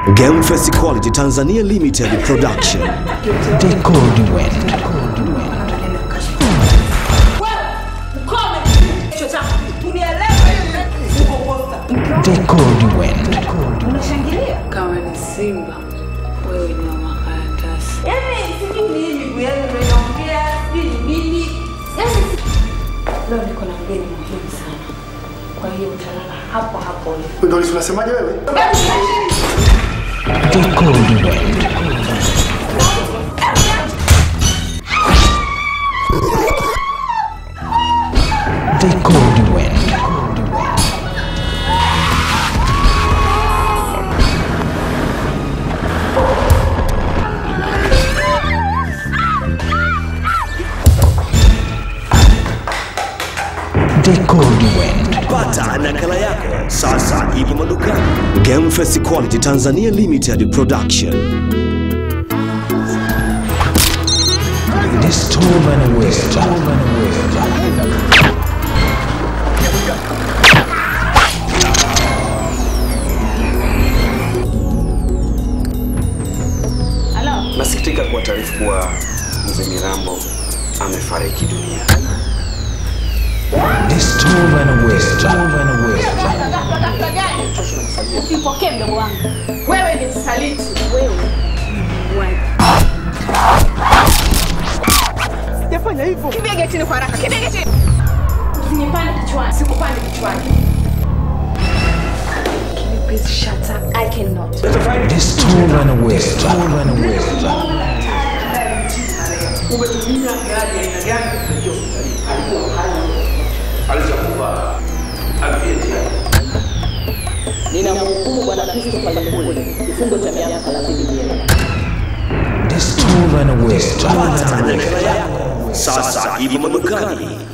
Game Face Quality Tanzania Limited Production. Decode Wind. Decode Wind. Kama ni Simba, wewe ni wa makaratasi. Leo niko na mgeni muhimu sana, kwa hiyo utalala hapo hapo ulipo. Ndio unasemaje wewe? Decode Wind. Decode Wind. Decode Wind. Pata nakala yako sasa, ipo madukani. Game Face Quality Tanzania Limited Production. Distorven Wisdom. Nasikitika kuwa taarifu kuwa mzee Mirambo amefariki dunia. Distorven Wisdom. Usipokee mdogo wangu, wewe ni msaliti, wewe ni muuaji. Sijafanya hivyo. Kimbia getini kwa haraka, kimbia getini. Usinipande kichwani, sikupande kichwani. Can you please shut up? I cannot. Distorven Wisdom. Ninamhukumu Bwana Christopher Lukule kifungo cha miaka 30 jela. Distorven Wisdom. Pata nakala yako sasa, ipo madukani.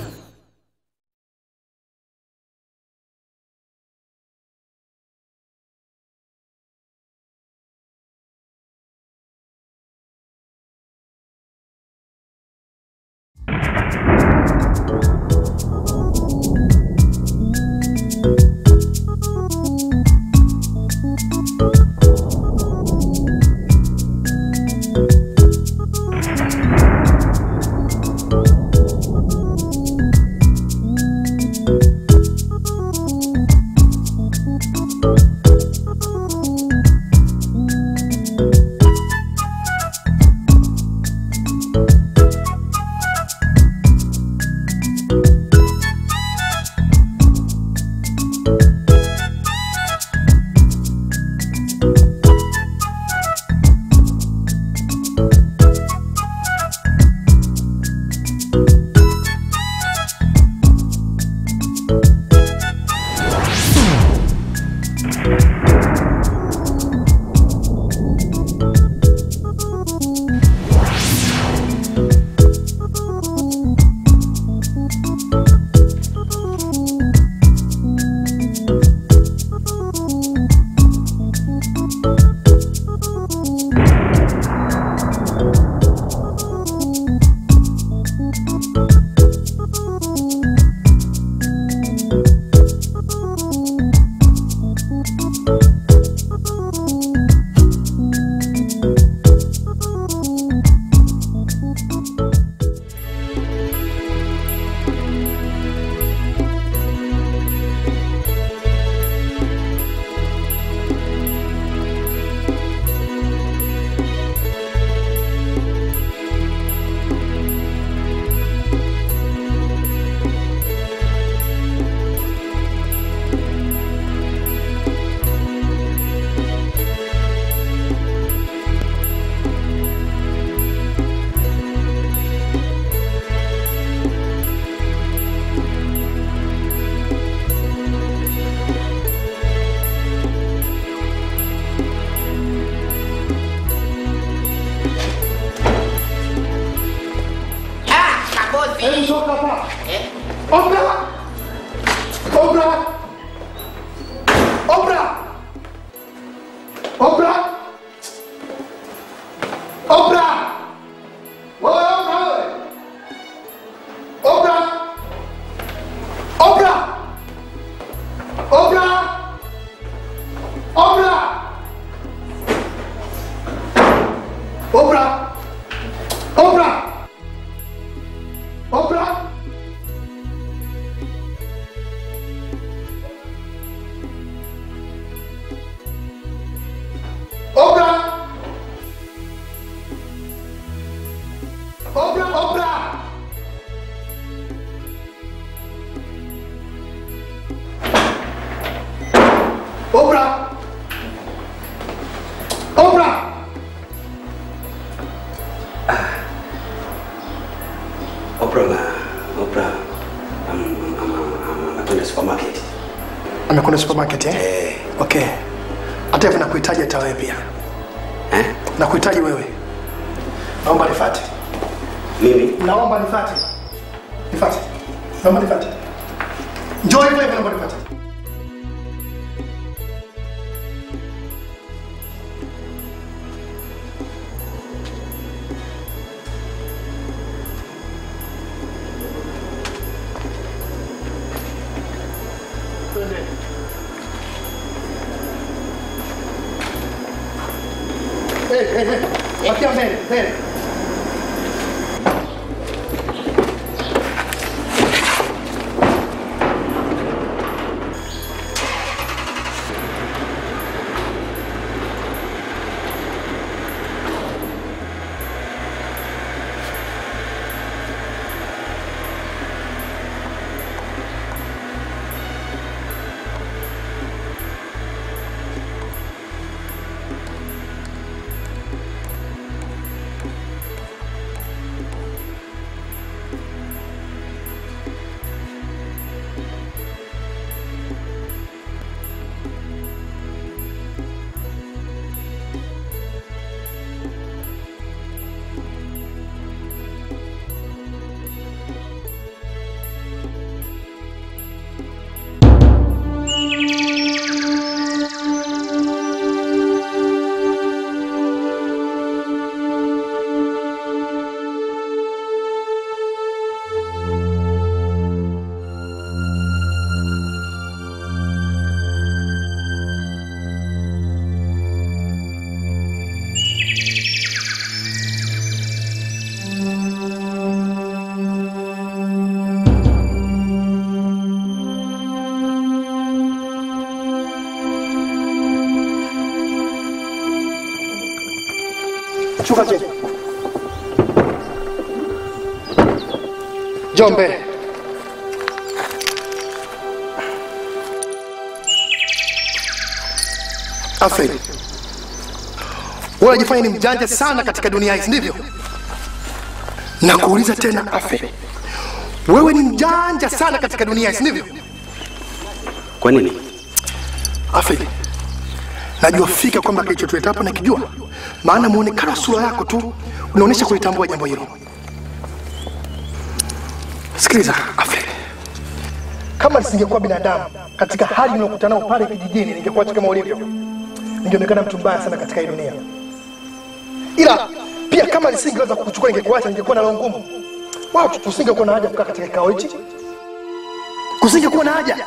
Oprah! Oprah! Oprah na Oprah am- am- am- am- amekwenda supermarket. Amekwenda supermarket eh? Eh, Okay. Hata hivyo nakuhitaji hata wewe pia. eh? Nakuhitaji wewe. Naomba nifuate. Mimi Naomba nifuate. Nifuate. Naomba nifuate. Njoo hivyo hivyo naomba nifuate. Hey, hey, hey. Wakia mbele, mbele. Shuka chini. Njoo mbele. Alfred. Wewe unajifanya ni mjanja sana katika dunia hii, si ndivyo? Nakuuliza tena Alfred. Wewe ni mjanja sana katika dunia hii, si ndivyo? kwa nini? Alfred. Najua fika kwamba kilichotuleta hapa nakijua, maana muonekano wa sura yako tu unaonyesha kulitambua jambo hilo. Sikiliza Alfred, kama nisingekuwa binadamu katika hali niliyokutana nao pale kijijini, ningekuwa kama ulivyo, ningeonekana mtu mbaya sana katika hii dunia. Ila pia kama nisingeweza kukuchukua, ningekuacha, ningekuwa na roho ngumu. Watu kusingekuwa na haja kukaa katika kikao hichi, kusingekuwa na haja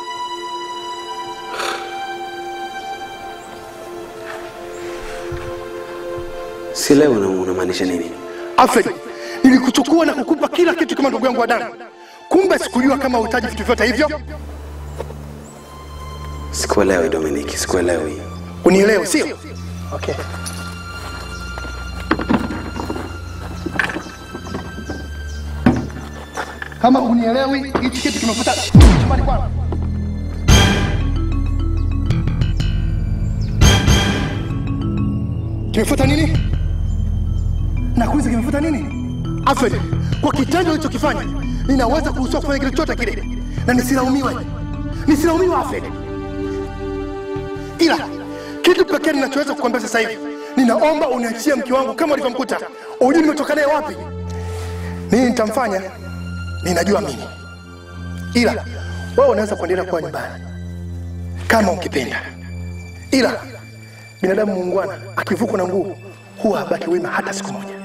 Sielewi una- unamaanisha nini? Alfred, nilikuchukua na kukupa kila kitu kama ndugu yangu wa damu, kumbe sikujua kama uhitaji vitu vyote hivyo. Sikuelewi Dominic, sikuelewi. Unielewe, sio? Okay. Kama unielewi, hichi kitu kimefuta chumbani kwangu. Kimefuta nini? Nakuuliza, kimefuta nini? Alfred, kwa kitendo ulichokifanya ninaweza kuruhusiwa kufanya kitu chochote kile na nisilaumiwe, nisilaumiwe Alfred ila kitu pekee ninachoweza kukwambia sasa hivi, ninaomba uniachie mke wangu kama ulivyomkuta. Ujui nimetoka naye wapi, nini nitamfanya, ninajua mimi, ila wewe unaweza kuendelea kuwa nyumbani kama ukipenda, ila binadamu muungwana akivukwa na nguvu huwa habaki wema hata siku moja.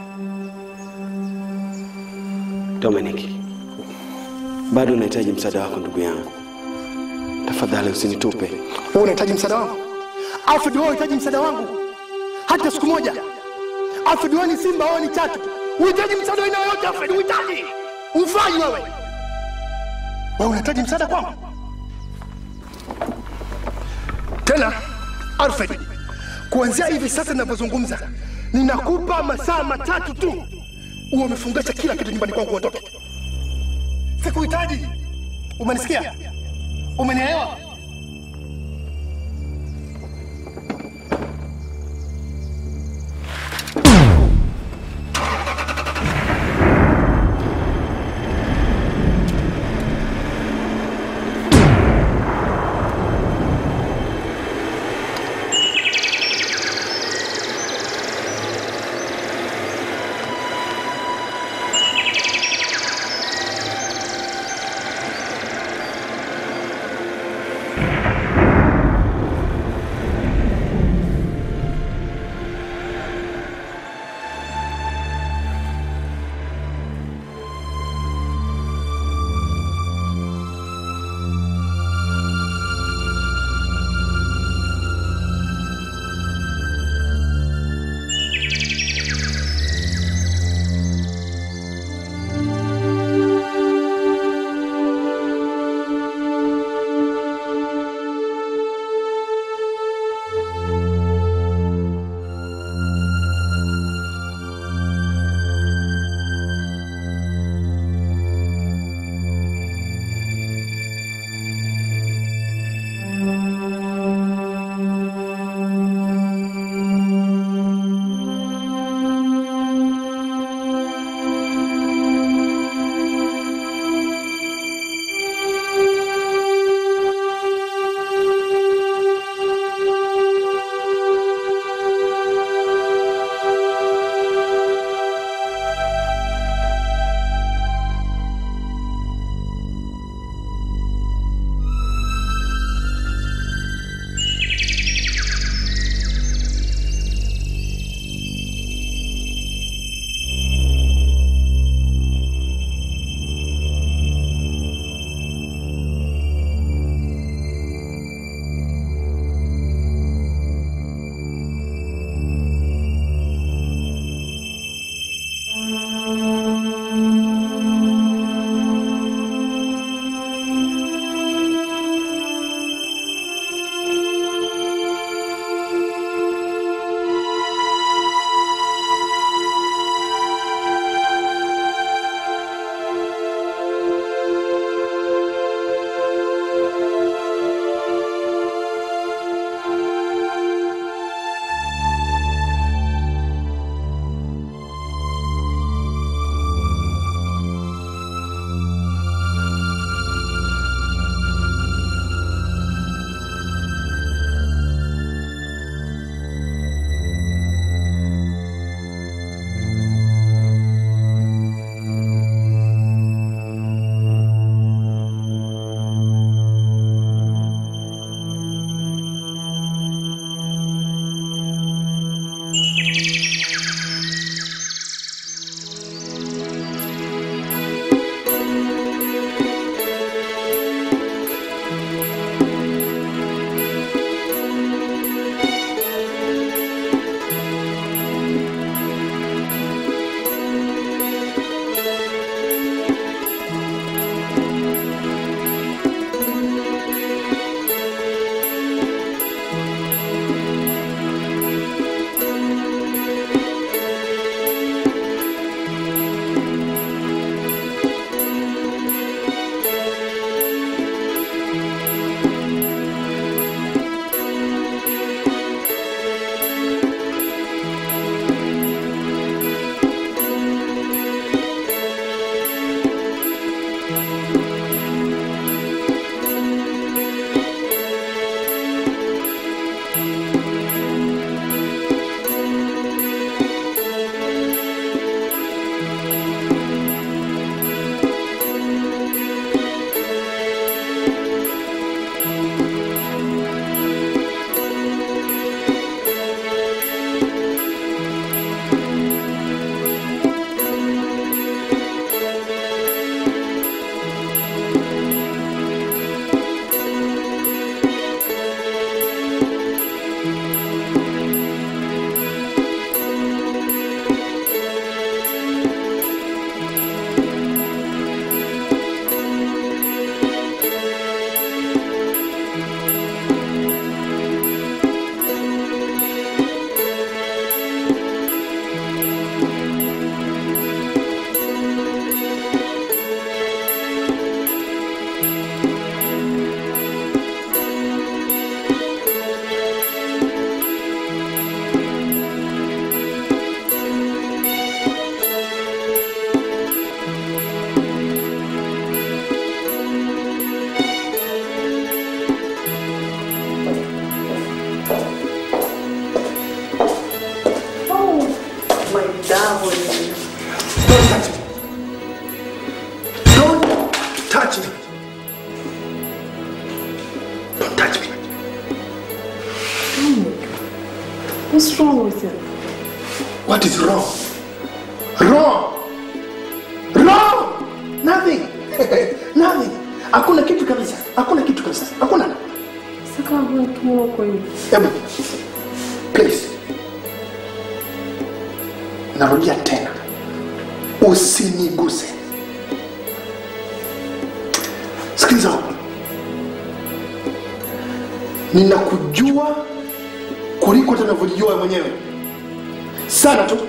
Dominic, bado nahitaji msaada wako ndugu yangu. Tafadhali usinitupe. Wewe unahitaji msaada wangu Alfred, wewe unahitaji msaada wangu hata siku moja. Alfred, wewe ni simba, wewe ni chatu, uhitaji msaada wa aina yoyote. Alfred, uhitaji ufai wewe. Wewe unahitaji msaada kwangu tena, Alfred. Kuanzia hivi sasa ninavyozungumza, ninakupa masaa matatu tu, uwe umefungasha kila kitu nyumbani kwangu, uondoke. Sikuhitaji. Umenisikia? Umenielewa? Don't touch me. Don't touch me. What's wrong with you? What is wrong? Wrong. Wrong. Nothing. Nothing. Hakuna kitu kabisa. Hakuna kitu kabisa. Hakuna. Saka wewe kimo kwa hiyo. Hebu. Please. Narudia tena. Usiniguse. Sikiliza. huku. Ninakujua kuliko hata unavyojijua wewe mwenyewe. Sana tu.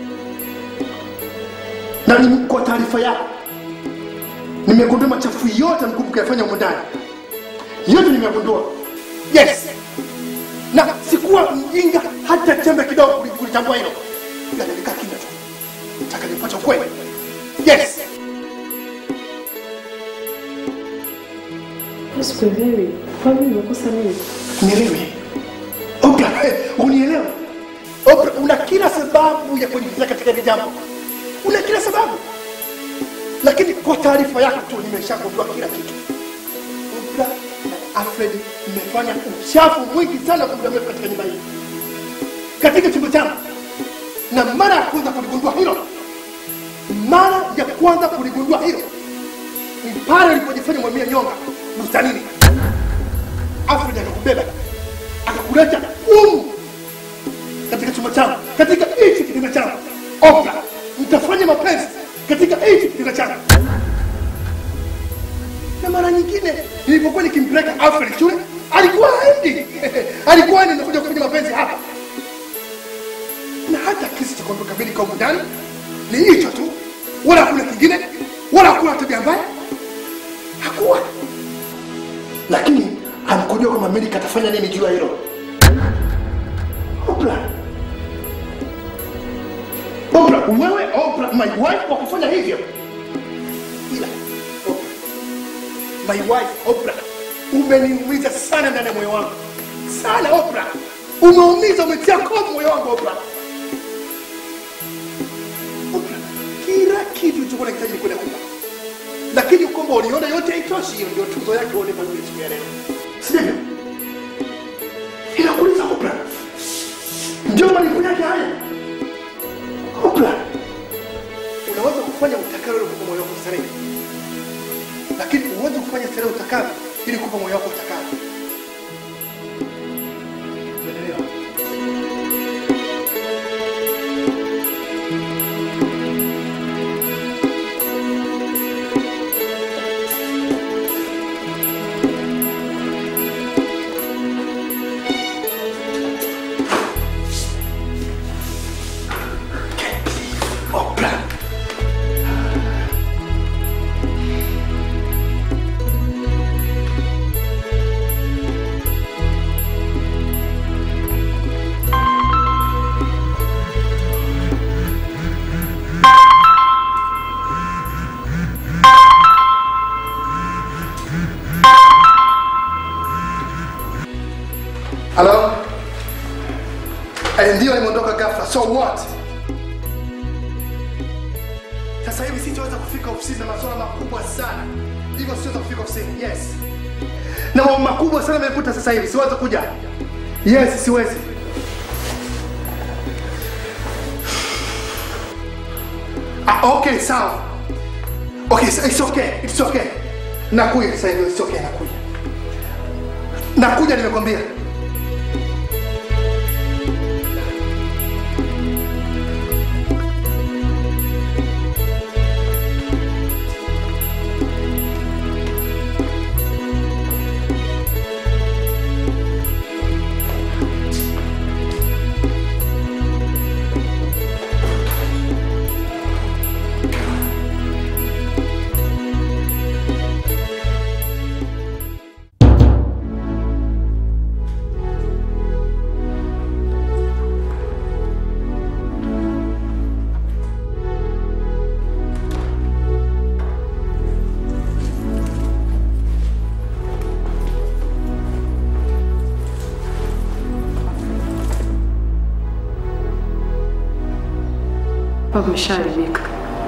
Na ni kwa taarifa yako. Nimegundua machafu yote mkumbuka yafanya huko ndani. Yote nimegundua. Yes. Na sikuwa mjinga hata chembe kidogo kuli- kulitambua hilo. Ila nilikaa kimya tu. Nataka nipate ukweli. Yes. Sikuelewi. Kwa nini umekosa nini? Nielewe. Oprah, eh, unielewe. Oprah, una kila sababu ya kuingiza katika hili jambo. Una kila sababu. Lakini kwa taarifa yako tu nimeshagundua kila kitu. Oprah na Alfred mmefanya uchafu mwingi sana kwa muda mrefu katika nyumba hii. Katika chumba changu. Na mara ya kwanza kuligundua hilo. Mara ya kwanza kuligundua hilo. Ni pale ulipojifanya mwamia nyonga bustanini. Alfred akakubeba akakuleta humu katika chumba changu, katika hichi kitanda changu. Oprah, mtafanya mapenzi katika hichi kitanda changu. Na mara nyingine nilipokuwa nikimpeleka Alfred shule, alikuwa haendi, alikuwa anakuja kufanya mapenzi hapa, na hata kisi cha kuondoka mbili kwa ndani ni hicho tu, wala hakuna kingine, wala hakuna tabia mbaya, hakuwa lakini hamkujua kwamba Amerika atafanya nini juu ya hilo. Oprah, Oprah, wewe Oprah, my wife, kwa kufanya hivyo, ila Oprah, my wife Oprah, umeniumiza sana ndani ya moyo wangu sana. Oprah, umeumiza, umetia kovu moyo wangu Oprah. Oprah, kila kitu ulichokuwa unahitaji nilikuwa nakupa lakini kwamba uliona yote haitoshi, hiyo ndio tuzo yake ulipa mimi siku ya leo, si ndivyo? Inakuuliza Oprah, ndio malipo yake haya? nataka wewe kupa moyo wako starehe, lakini huwezi kufanya starehe utakavyo ili kupa moyo wako utakavyo. Umeelewa? Oprah. Hello? Eh, ndio nimeondoka ghafla. So what? Sasa hivi sitaweza kufika ofisini na masuala makubwa sana. Hivyo siweza kufika ofisini. Yes. Na mambo makubwa sana yamekuta sasa hivi. Siwezi kuja. Yes, siwezi. Ah, okay, sawa. Okay, so it's okay. It's okay. Nakuja sasa hivi. It's okay, nakuja. Nakuja nimekwambia. Baba ameshaharibika.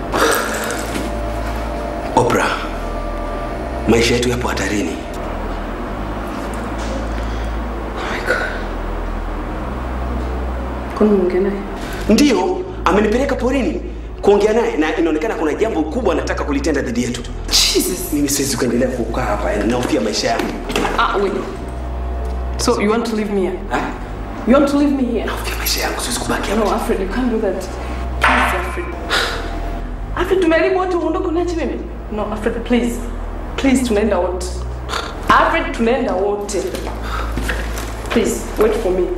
Oprah, maisha yetu yapo hatarini. Kwani umeongea naye? Ndiyo, amenipeleka porini kuongea naye na inaonekana kuna jambo kubwa anataka kulitenda dhidi yetu. Jesus. Mimi siwezi kuendelea kukaa hapa, yani nahofia maisha yangu. Ah, wait. So you want to leave me here? Ha? You want to leave me here? Nahofia maisha yangu, siwezi kubaki No, hapa. Alfred, you can't do that. Please, Alfred. Alfred, tumeharibu wote uondoke uniache mimi? No, Alfred, please. Please, tunaenda wote. Alfred, tunaenda wote. Please, wait for me.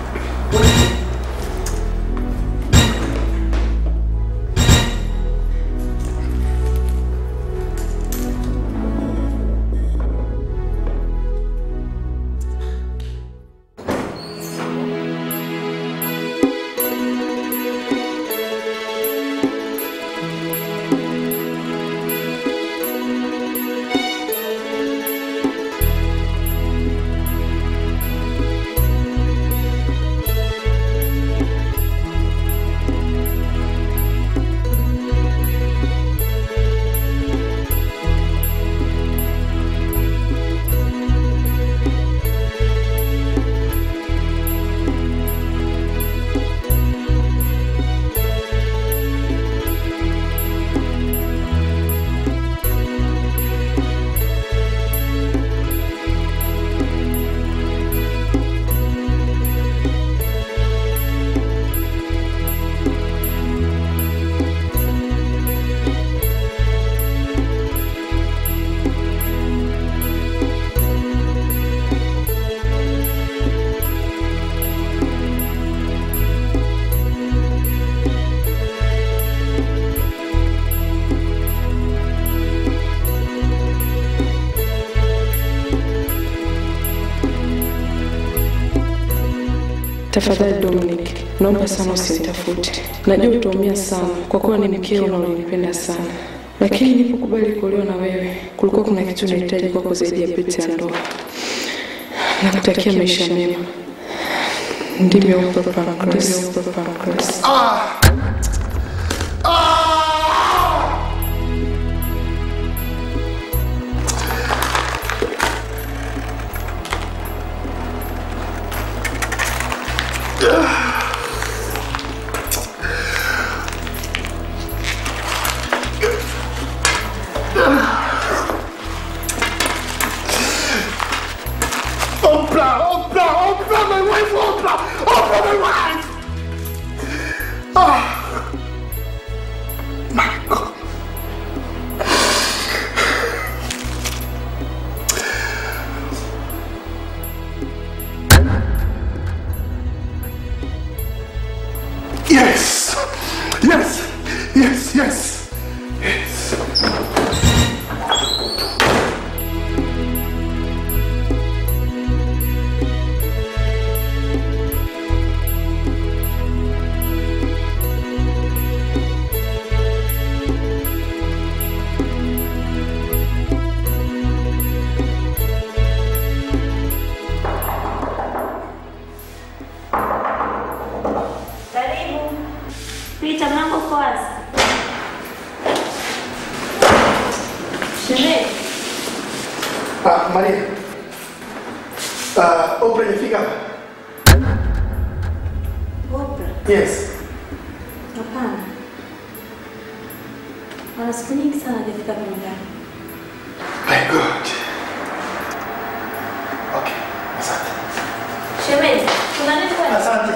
Tafadhali Dominic, naomba sana usinitafute. Najua utaumia sana kwa kuwa ni mkeo na ulinipenda sana, lakini nilipokubali kuolewa na wewe, kulikuwa kuna kitu nahitaji kwako zaidi ya pete ya ndoa. Nakutakia maisha mema. Ndivyo Oprah Pancras. Pancras. uko wazi. Shemeji, Ah, Maria. Ah, Oprah imefika hapa? Oprah, Yes. hapana. Ana siku nyingi sana hajafika hapa nyumbani. My God. Okay. Asante. Shemeji, kuna nini kwani? Asante.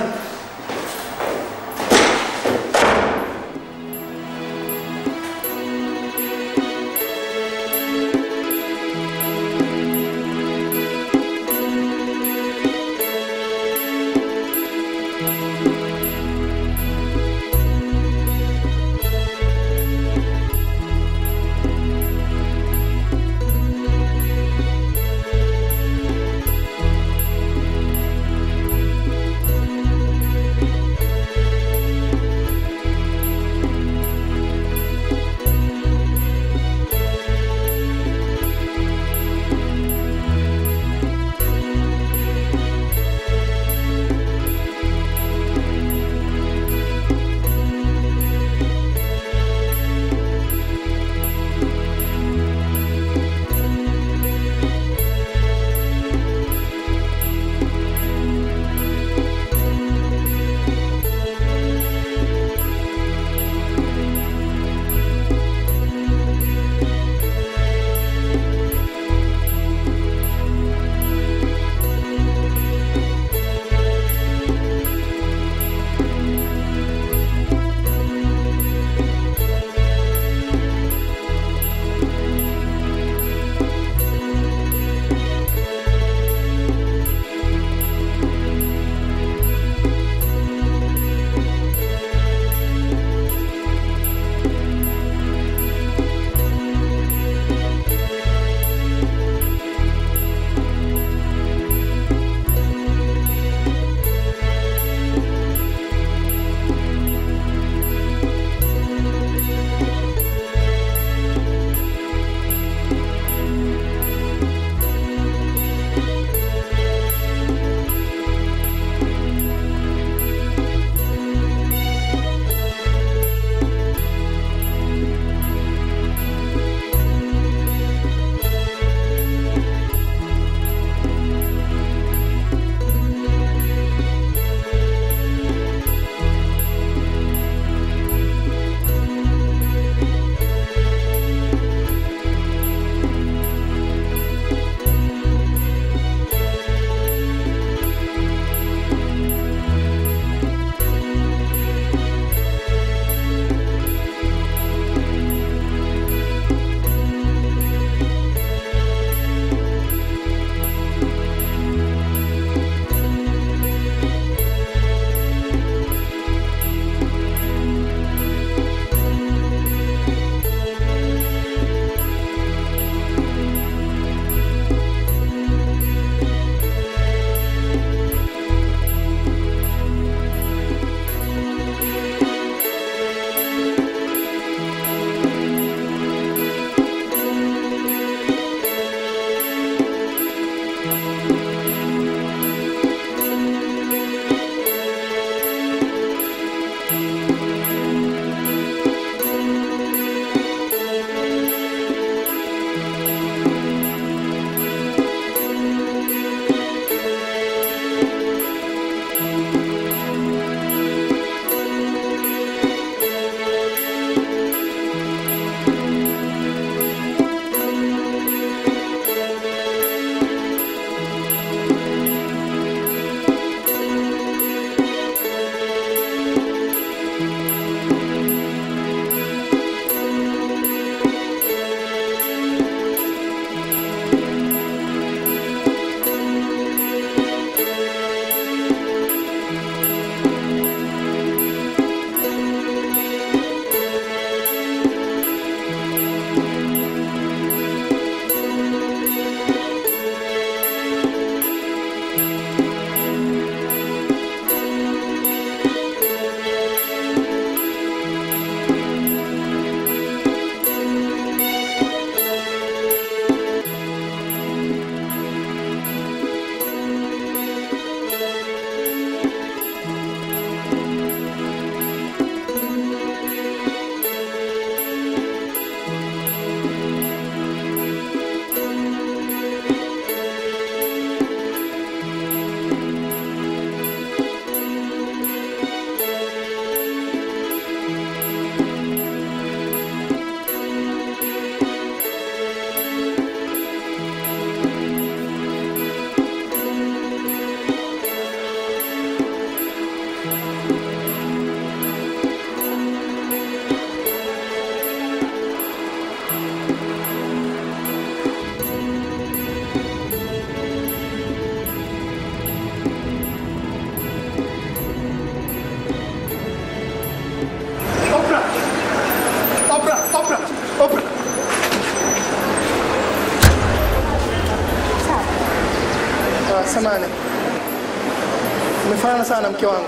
Umefanana sana na mke wangu.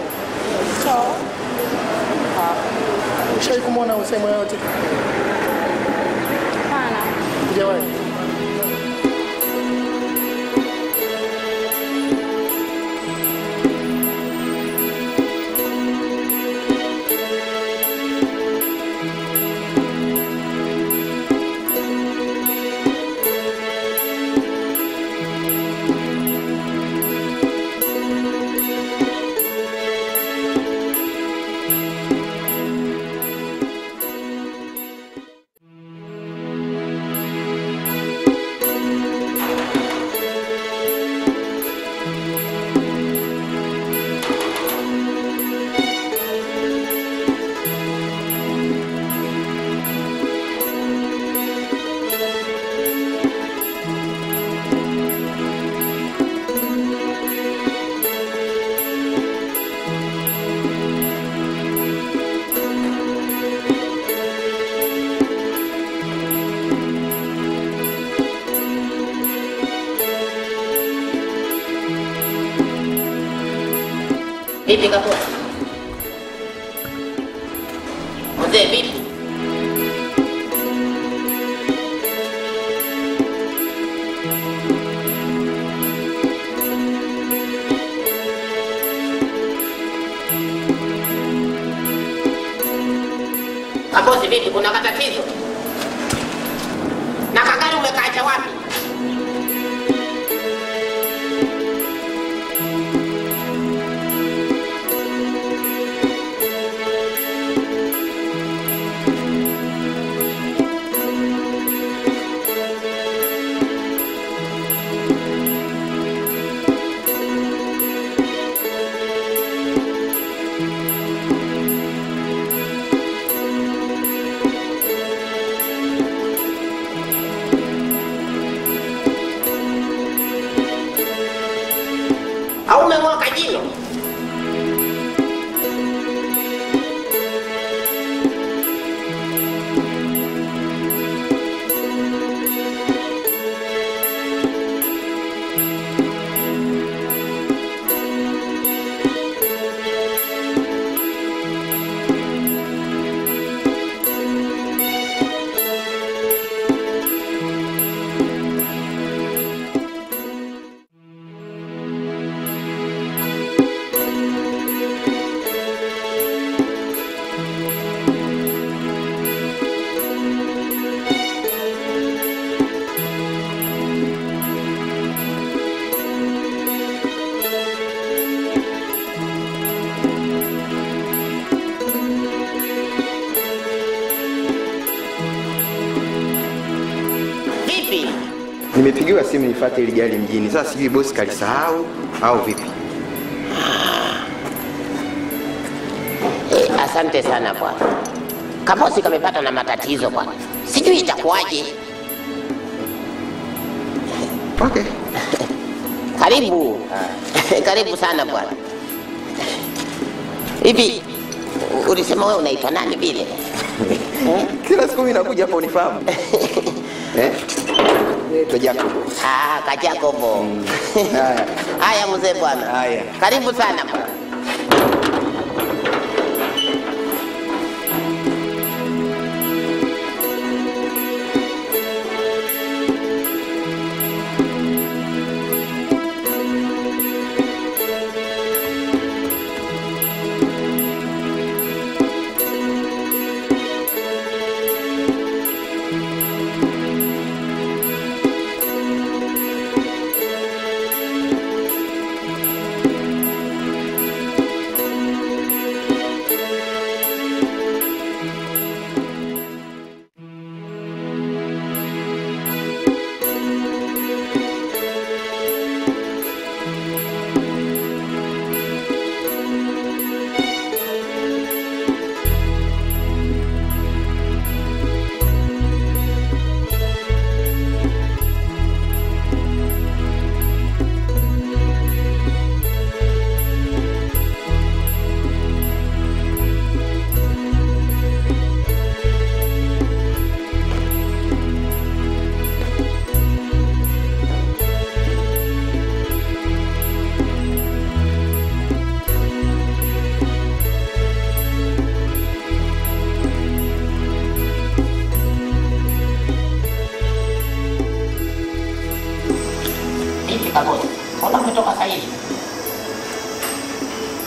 Ushai kumwona sehemu yoyote? Hapana. Hujawahi? Vipi kakua? Mzee vipi? Kabosi vipi, kuna matatizo? Na kagari umekaacha wapi? Au umeng'oka jino? Vipi? Nimepigiwa simu nifuate ili gari mjini. Sasa sijui bosi kalisahau au vipi. Eh, asante sana bwana. Kabosi kamepata na matatizo bwana, sijui itakuwaje. Okay. Karibu, karibu sana bwana. Hivi u- ulisema wewe unaitwa nani vile? Kila siku mimi nakuja hapa unifahamu. eh? Naitwa Jacob. Ah, Kajakobo. Haya. Haya mzee bwana. Haya. Karibu sana bwana.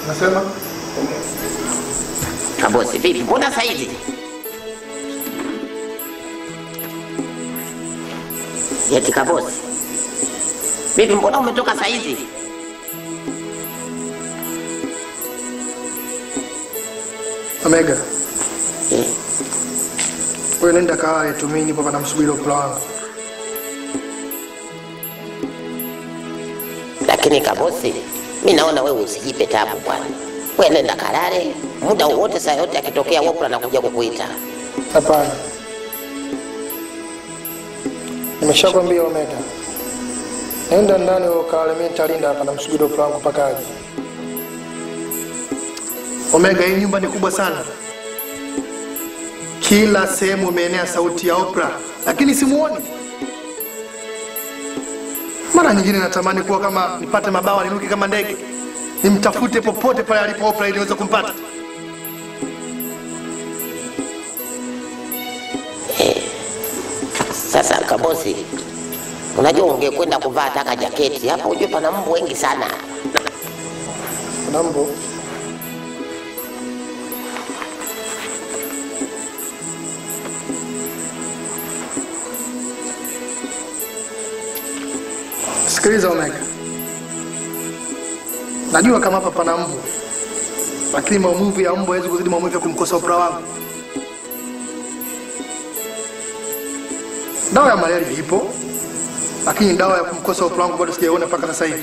Nasema Kabosi, vipi? Mbona saizi? Eti kabosi, vipi? Mbona umetoka saizi? Omega, wewe nenda kalale tu, mimi nipo pana msubiri upula wangu. Lakini kabosi, mi naona wewe usijipe tabu bwana. Wewe nenda kalale, muda wowote, saa yote akitokea Wopra anakuja kukuita. Hapana, nimeshakwambia Omega, nenda ndani wewe ukalale, mimi nitalinda hapa na msubiri upula wangu mpaka aje. Omega, hii nyumba ni kubwa sana, kila sehemu imeenea sauti ya opera, lakini simuoni. Mara nyingine natamani kuwa kama nipate mabawa niruke kama ndege, nimtafute popote pale alipo opera ili niweze kumpata. Sasa kabosi, unajua ungekwenda kuvaa taka jaketi hapa, ujue pana mbu wengi sana. Kuna mbu Sikiliza Omega, najua kama hapa pana mbu, lakini maumivu ya mbu hawezi kuzidi maumivu ya kumkosa upra wangu. Dawa ya malaria ipo, lakini dawa ya kumkosa upra wangu bado sijaiona mpaka sasa hivi.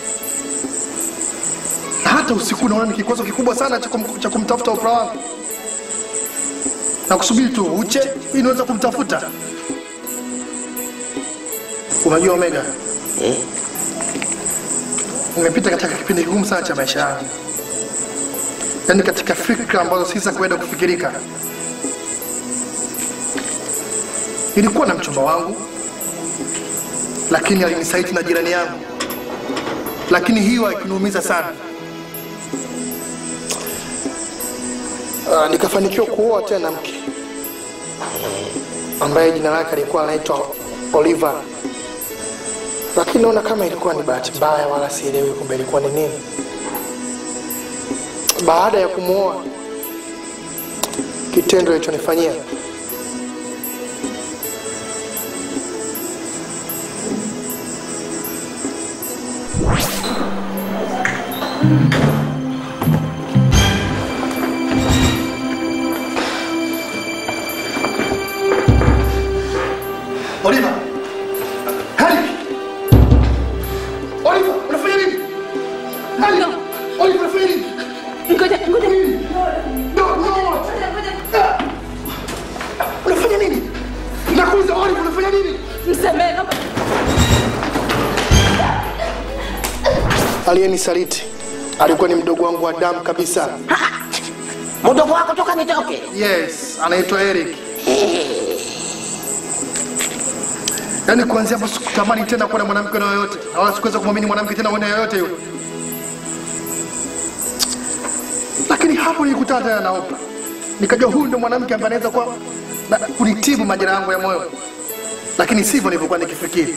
Na hata usiku naona ni kikwazo kikubwa sana cha kum- cha kumtafuta upra wangu, na kusubiri tu uche ili niweze kumtafuta. Unajua Omega, Eh? nimepita katika kipindi kigumu sana cha maisha yangu, yaani katika fikra ambazo si za kuenda kufikirika. Nilikuwa na mchumba wangu, lakini alinisaiti na jirani yangu, lakini hiyo haikuniumiza sana. Uh, nikafanikiwa kuoa tena mke ambaye jina lake alikuwa anaitwa Oliver, lakini naona kama ilikuwa ni bahati mbaya, wala sielewi kumbe ilikuwa ni nini. Baada ya kumwoa, kitendo ilichonifanyia Oliver! Harry! Oliver, unafanya nini? Harry! Oliver, unafanya nini? Ngoja, ngoja. No, no! Ah! Unafanya nini? Nakuuliza Oliver, unafanya nini? Msamehe, naomba. Aliyenisaliti alikuwa ni mdogo wangu wa damu kabisa. Mdogo wako toka nitoke. Yes, anaitwa Eric. Yaani kuanzia hapo sikutamani tena kuwa na mwanamke na yoyote, na wala sikuweza kumwamini mwanamke tena mwana yoyote yule. Lakini hapo nilikutana tena na Oprah, nikajua huyu ndo mwanamke ambaye anaweza kuwa na- kunitibu majeraha yangu ya moyo, lakini sivyo nilivyokuwa nikifikiri.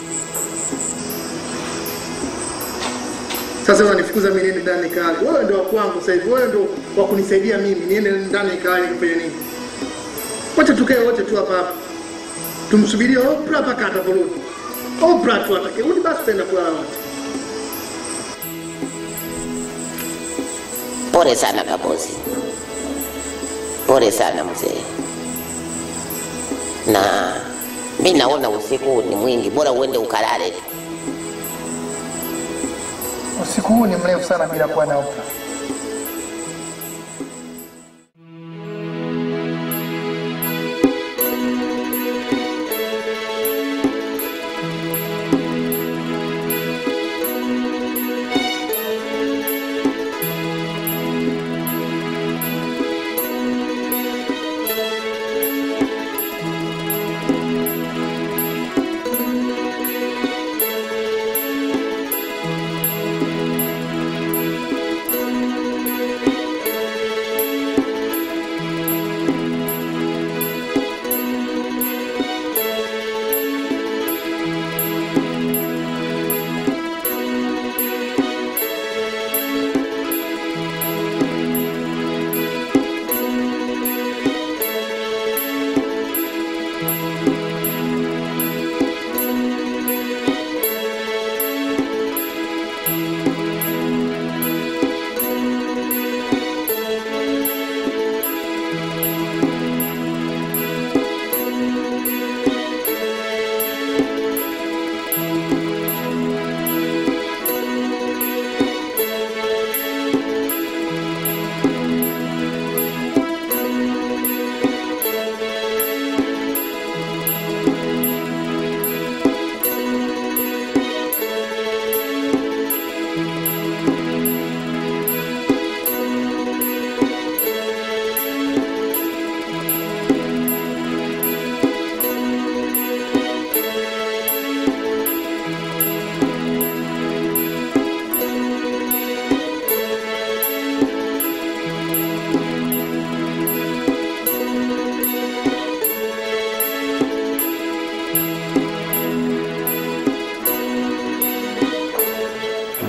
Sasa unanifukuza mimi niende ndani nikale. Wewe ndio wa kwangu sasa hivi, wewe ndio wa kunisaidia mimi niende ndani nikale nikifanya nini? Wacha tukae wote tu hapa hapa, tumsubirie Oprah mpaka ataporudi. Oprah tu atakirudi, basi tutaenda kulala wote. Pole sana kabosi, pole sana mzee, na mi naona usiku ni mwingi, bora uende ukalale tu. Usiku huu ni mrefu sana bila kuwa na Oprah.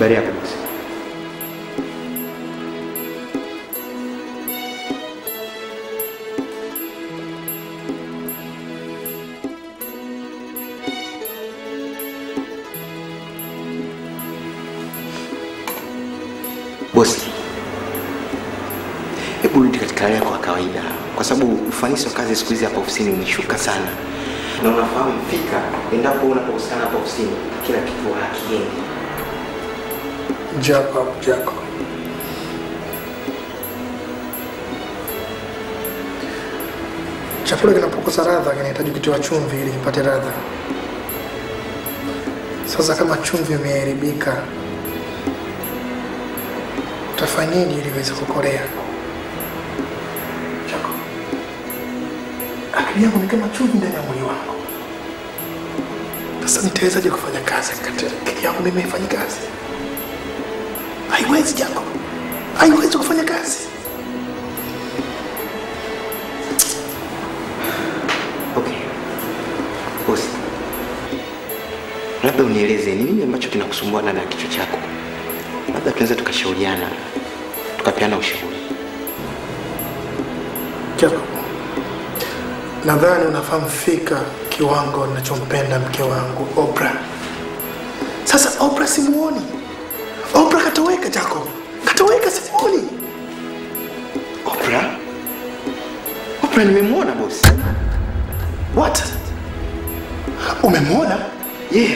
Habari yako bosi? Bosi, hebu rudi katika hali yako ya kawaida, kwa sababu ufanisi wa kazi siku hizi hapa ofisini umeshuka sana, na unafahamu fika, endapo unapohusiana hapa ofisini, kila kitu hakiendi. Jacob, Jacob. Chakula kinapokosa radha kinahitaji kutiwa chumvi ili kipate radha. Sasa kama chumvi imeharibika, utafanyaje ili iweze kukorea? Jacob, akili yangu ni kama chumvi ndani ya mwili wangu. Sasa nitawezaje kufanya kazi kati akili yangu mimi haifanyi kazi? Haiwezi Jacob, haiwezi kufanya kazi. Okay. Bosi, labda unieleze ni nini ambacho kinakusumbua ndani ya kichwa chako, labda tunaweza tukashauriana, tukapeana ushauri. Jacob, nadhani unafahamu fika kiwango ninachompenda mke wangu Oprah. Sasa Oprah simuoni, Oprah katoweka Jacob, katoweka, simuoni. Oprah? Oprah nimemwona bosi. What? Umemwona? Yeah.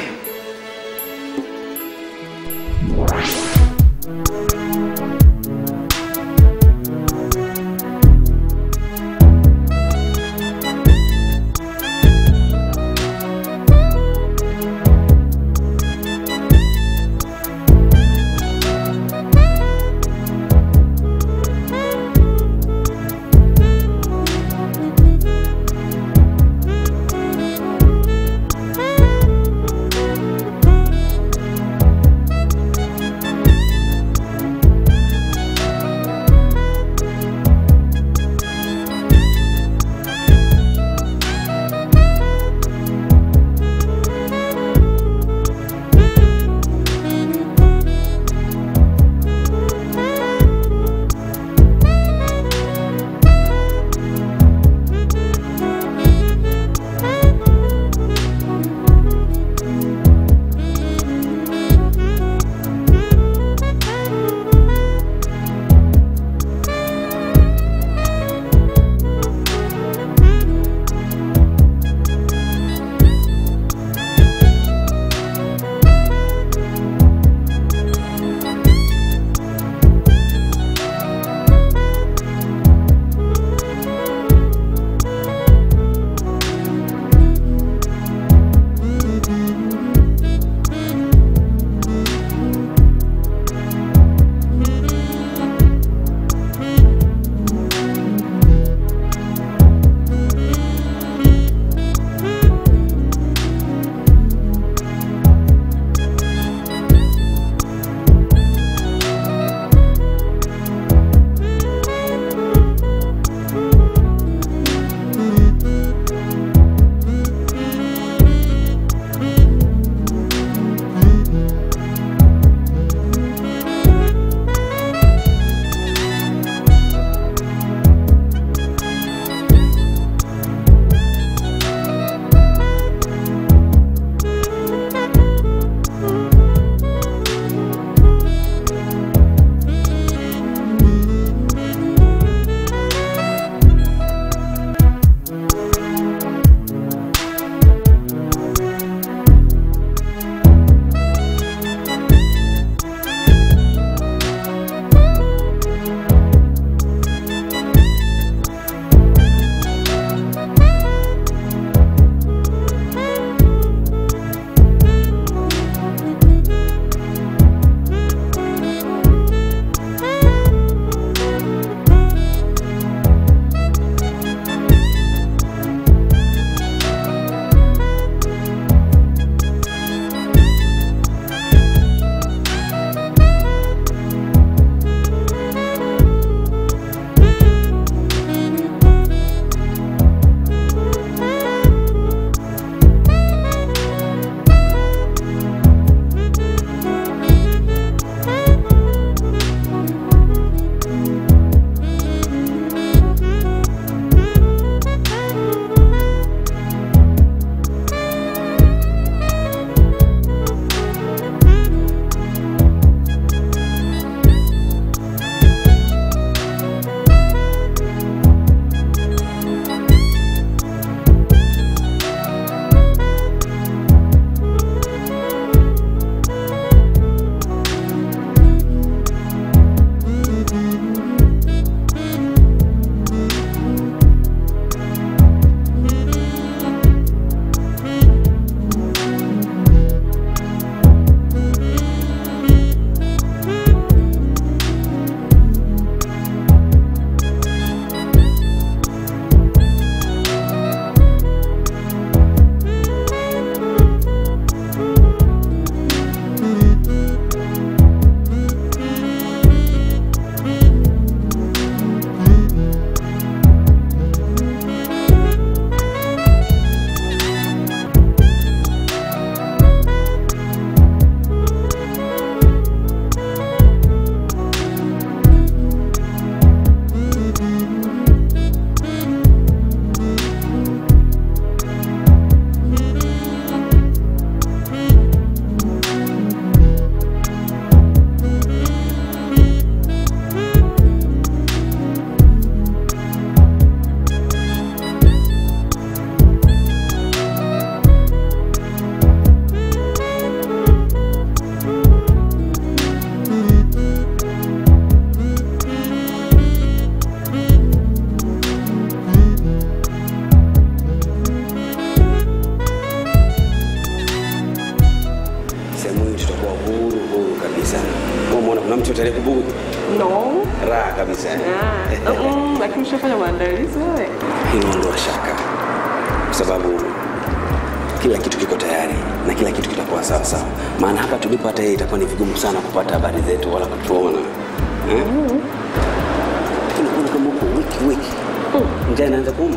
raha kabisa Ah, mm, lakini ushafanya maandalizi wewe. inaondoa shaka kwa sababu kila kitu kiko tayari na kila kitu kitakuwa sawa sawa maana hapa tulipo hata yeye itakuwa ni vigumu sana kupata habari zetu wala kutuona eh? lakini kuna kama huko wiki wiki njaa inaanza kuuma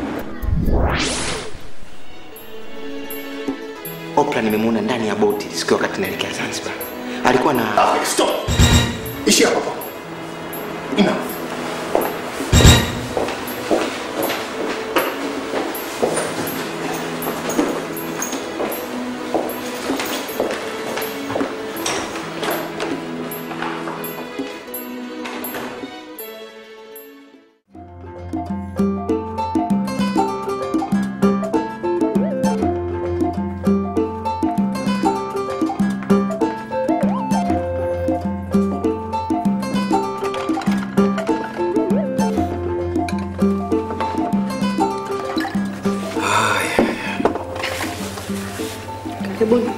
Oprah nimemuona ndani ya boti siku wakati naelekea Zanzibar. Alikuwa na Stop. Ishi hapo hapo. Enough. Karibuni.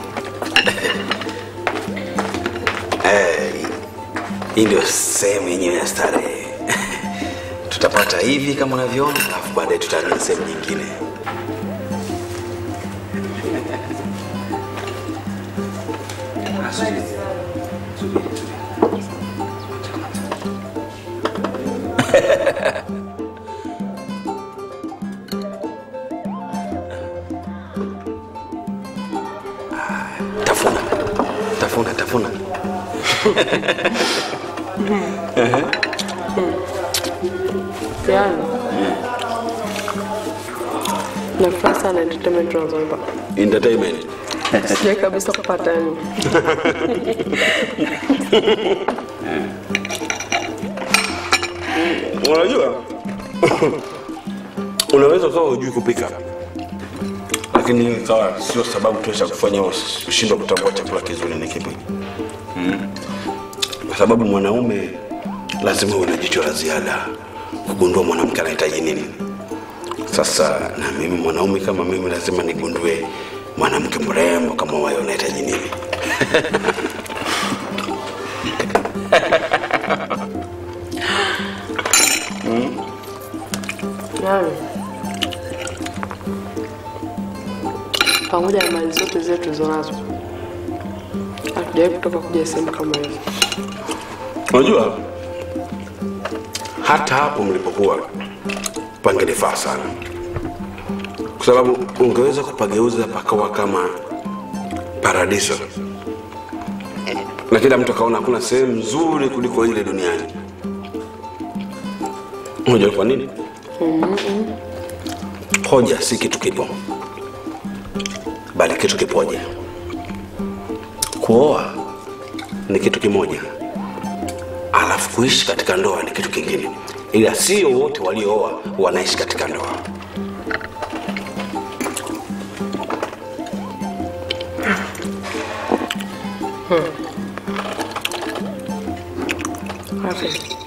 Eh, hii ndio sehemu yenyewe ya starehe tutapata hivi kama unavyoona alafu baadaye tutaamia sehemu nyingine Ah, subiri. Subiri, subiri. tafuna tafuna tafuna Ehe. Yaani. Nafurahi sana entertainment tunazonipa. entertainment Sijai kabisa kupata yani. unajua unaweza ukawa hujui kupika lakini ikawa sio sababu tosha kufanya ush- ushindwe kutambua chakula kizuri ni kipi mm. kwa sababu mwanaume lazima uwe na jicho la ziada kugundua mwanamke anahitaji nini sasa na mimi mwanaume kama mimi lazima nigundue mwanamke mrembo kama wayo anahitaji nini mm. Yaani. Pamoja na mali zote zile tulizonazo. Hatujawahi kutoka kuja sehemu kama hiyo. unajua hata hapo mlipokuwa pangenifaa sana kwa sababu ungeweza kupageuza pakawa kama paradiso na kila mtu akaona hakuna sehemu nzuri kuliko ile duniani unajua kwa nini hoja si kitu kipo bali kitu kipoja kuoa ni kitu kimoja alafu kuishi katika ndoa ni kitu kingine ila sio wote waliooa wanaishi katika ndoa Rafi.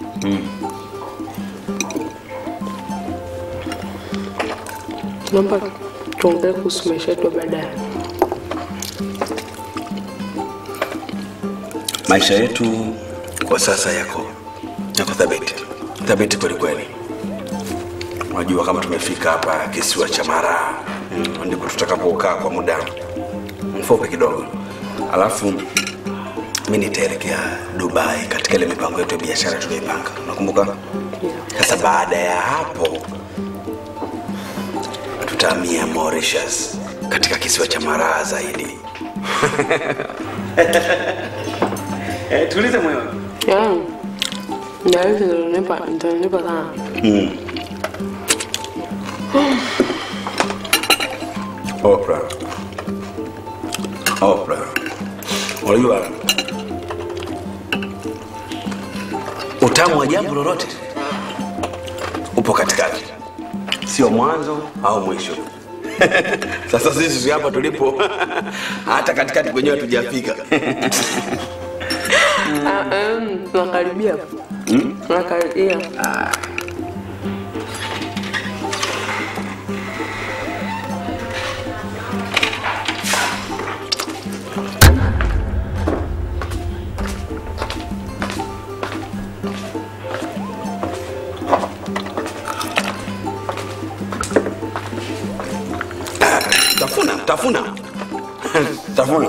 Naomba tuongee kuhusu maisha yetu ya baadaye. maisha yetu kwa sasa yako yako thabiti thabiti kwelikweli unajua kama tumefika hapa kisiwa cha mara mm, ndipo tutakapokaa kwa muda mfupi kidogo alafu mi nitaelekea dubai katika ile mipango yetu ya biashara tulioipanga unakumbuka sasa baada ya hapo tutahamia mauritius katika kisiwa cha maraa zaidi Eh, tulize moyo. Yaani, ndio hizi zinanipa zinanipa sana. Mm. Oprah. Oprah. Unajua utamu wa jambo lolote upo katikati, sio mwanzo au mwisho. Sasa sisi hapa tulipo hata katikati kwenyewe hatujafika. Ah, em, tunakaribia. Tunakaribia. tafuna tafuna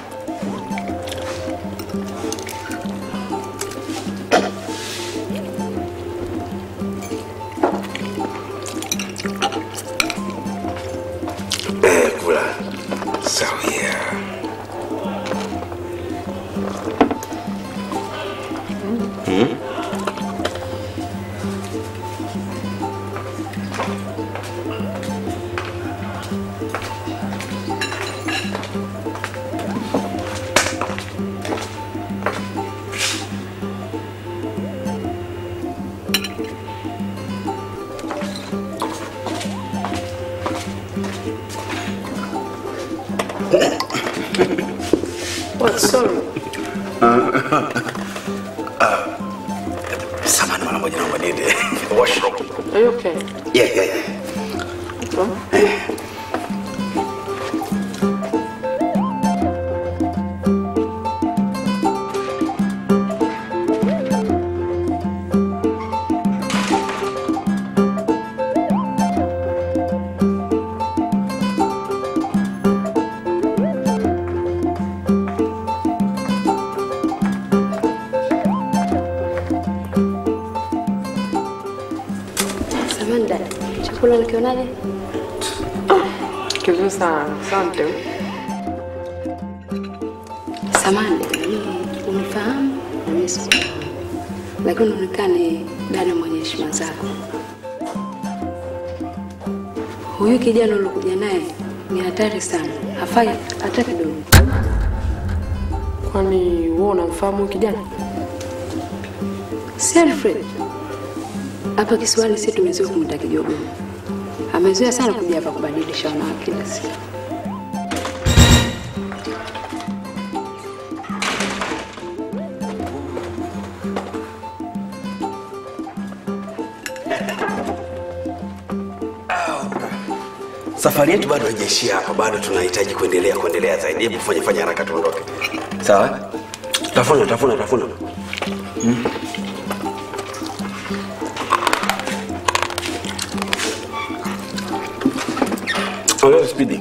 Eh, kula sawia hmm? What, sorry. samani mara moja naomba niende washroom Are you okay? yeah, yeah, yeah. Samahani dada, chakula nikionaje? Kizuri sana. Asante. Samahani dada, mimi unifahamu na mimi sikufahamu, lakini unaonekana ni dada mwenye heshima zako. Huyu kijana uliokuja naye ni hatari sana, hafai hata kidogo. Kwani wewe unamfahamu huyu kijana? Si Alfred hapa kisiwani, si tumezoea kumwita kijogo. Amezoea sana kuja hapa kubadilisha wanawake kila siku. safari yetu bado haijaishia hapa bado tunahitaji kuendelea kuendelea zaidi hebu fanya fanya haraka tuondoke sawa tafuna tafuna tafuna hmm? ongeza spidi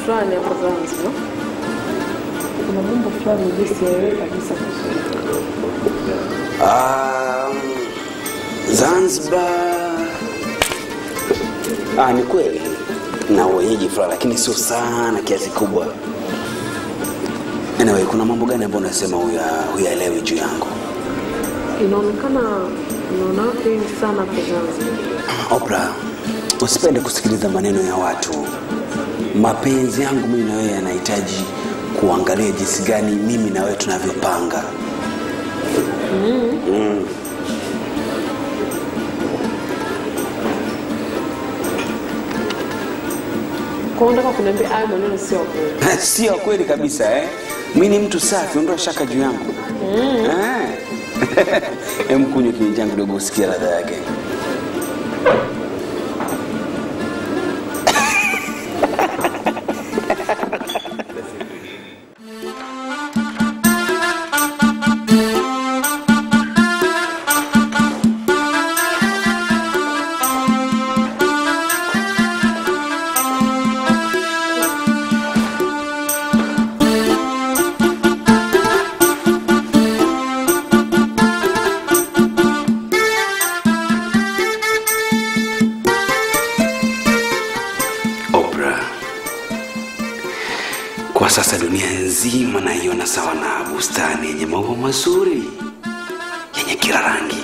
fulani hapo Zanzibar, kuna mambo fulani hivi sielewi kabisa kuhusu Um, Zanzibar ah, ni kweli na wenyeji fulani, lakini sio sana kiasi kubwa. Anyway, kuna mambo gani ambayo unasema huya- huyaelewi juu yangu? inaonekana unaona watu wengi sana hapo Zanzibar. Oprah, usipende kusikiliza maneno ya watu. Mapenzi yangu mimi na wewe yanahitaji kuangalia jinsi gani mimi na wewe tunavyopanga. Mm. Kwa hiyo unataka kuniambia hayo maneno sio ya kweli? sio kweli kabisa eh? mi ni mtu safi ondoa shaka juu yangu Eh. em kunywa kinywa changu kidogo usikia ladha yake Oprah, kwa sasa dunia nzima naiona sawa na bustani yenye maua mazuri yenye kila rangi.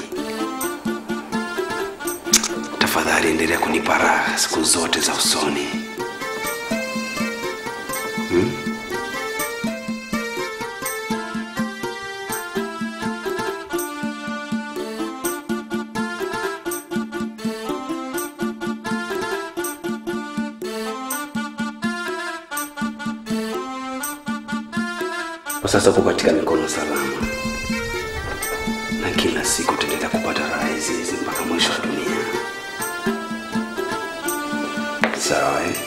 Tafadhali endelea kunipa raha siku zote za usoni. Hmm? Kwa sasa uko katika mikono salama, na kila siku utaendelea kupata raha hizi hizi mpaka mwisho wa dunia. Sawa eh?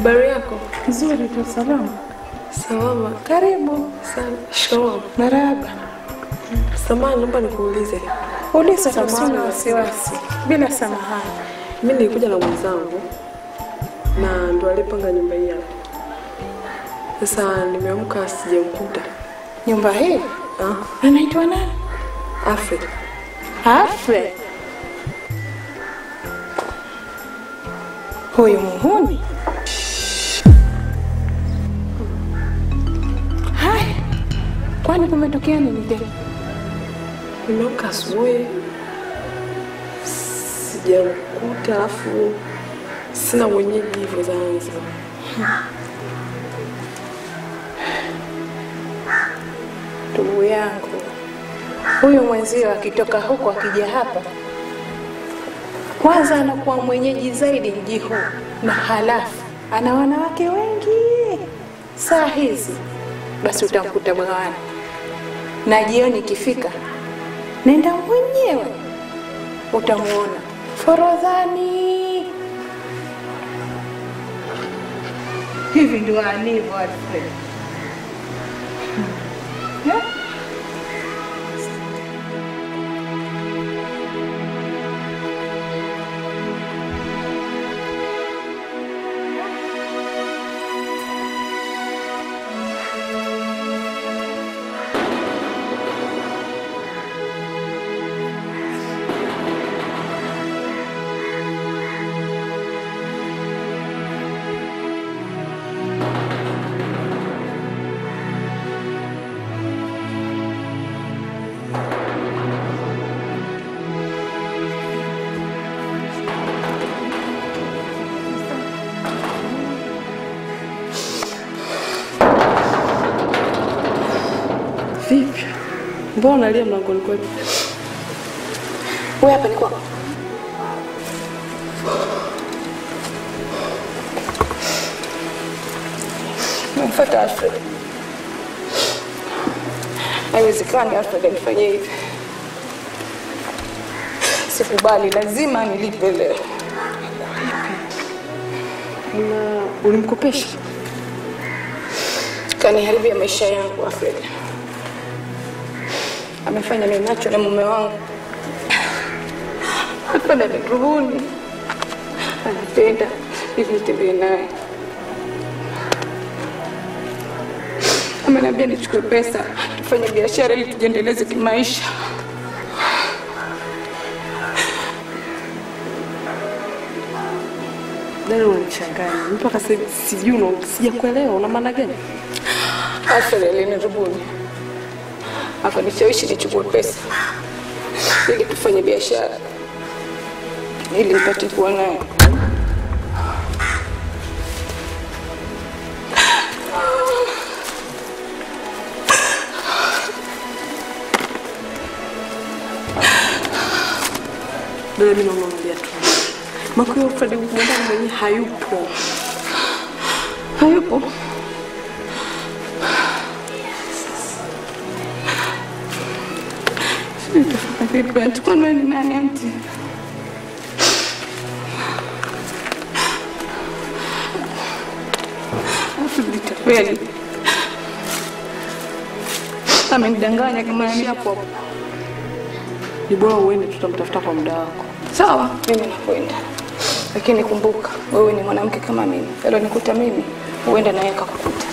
Habari yako? Nzuri tu, salama. Salama. Karibu. Sana. Shikamoo. Marahaba. Samahani, naomba nikuulize. Uliza tu, Samahani. sina wasiwasi. Bila samahani. Mimi nilikuja na mwenzangu na ndo alipanga nyumba hii hapa. Sasa nimeamka sijamkuta. Nyumba hii Ah, anaitwa nani? Alfred. Alfred. Huyu muhuni. Haya, kwani kumetokea nini tena? Nimeamka asubuhi sijamkuta, alafu sina mwenyeji hivyo Zanzibar. Ndugu yangu, huyu mwenzio akitoka huko akija hapa, kwanza anakuwa mwenyeji zaidi mji huu, na halafu ana wanawake wengi saa hizi, basi utamkuta bwawani, na jioni ikifika, nenda mwenyewe utamuona Forodhani. Hivi ndio alivyo Alfred. Yeah. Vipi? Mbona unalia mlangoni kwetu? Wewe hapa ni kwako. Mfuata Alfred. Haiwezekani Alfred anifanyie hivi. Sikubali, lazima nilipe leo. Na ulimkopesha? Kaniharibia maisha yangu Alfred. Amefanya ninacho na mume wangu. Hapana, nirubuni. Anapenda hivi nitembee naye. Ameniambia nichukue pesa tufanye biashara ili tujiendeleze kimaisha. Dada unanichanganya. Mpaka sasa hivi sijui una sijakuelewa una maana gani? Alfred alinirubuni akanishawishi nichukue pesa ili tufanye biashara ili nipate kuwa naye. Dada mimi naona unalia tu. Mako ya Fred mwandani mwenyewe hayupo. Hayupo. Nitafanya vipi? Atakuwa ni nani anti? Alafu nitapeli. Amenidanganya kama nani hapo hapo. Ni bora uende tutamtafuta kwa muda wako. Sawa, mimi nakwenda, lakini kumbuka, wewe ni mwanamke kama mimi. Alionikuta mimi, huenda naye akakukuta.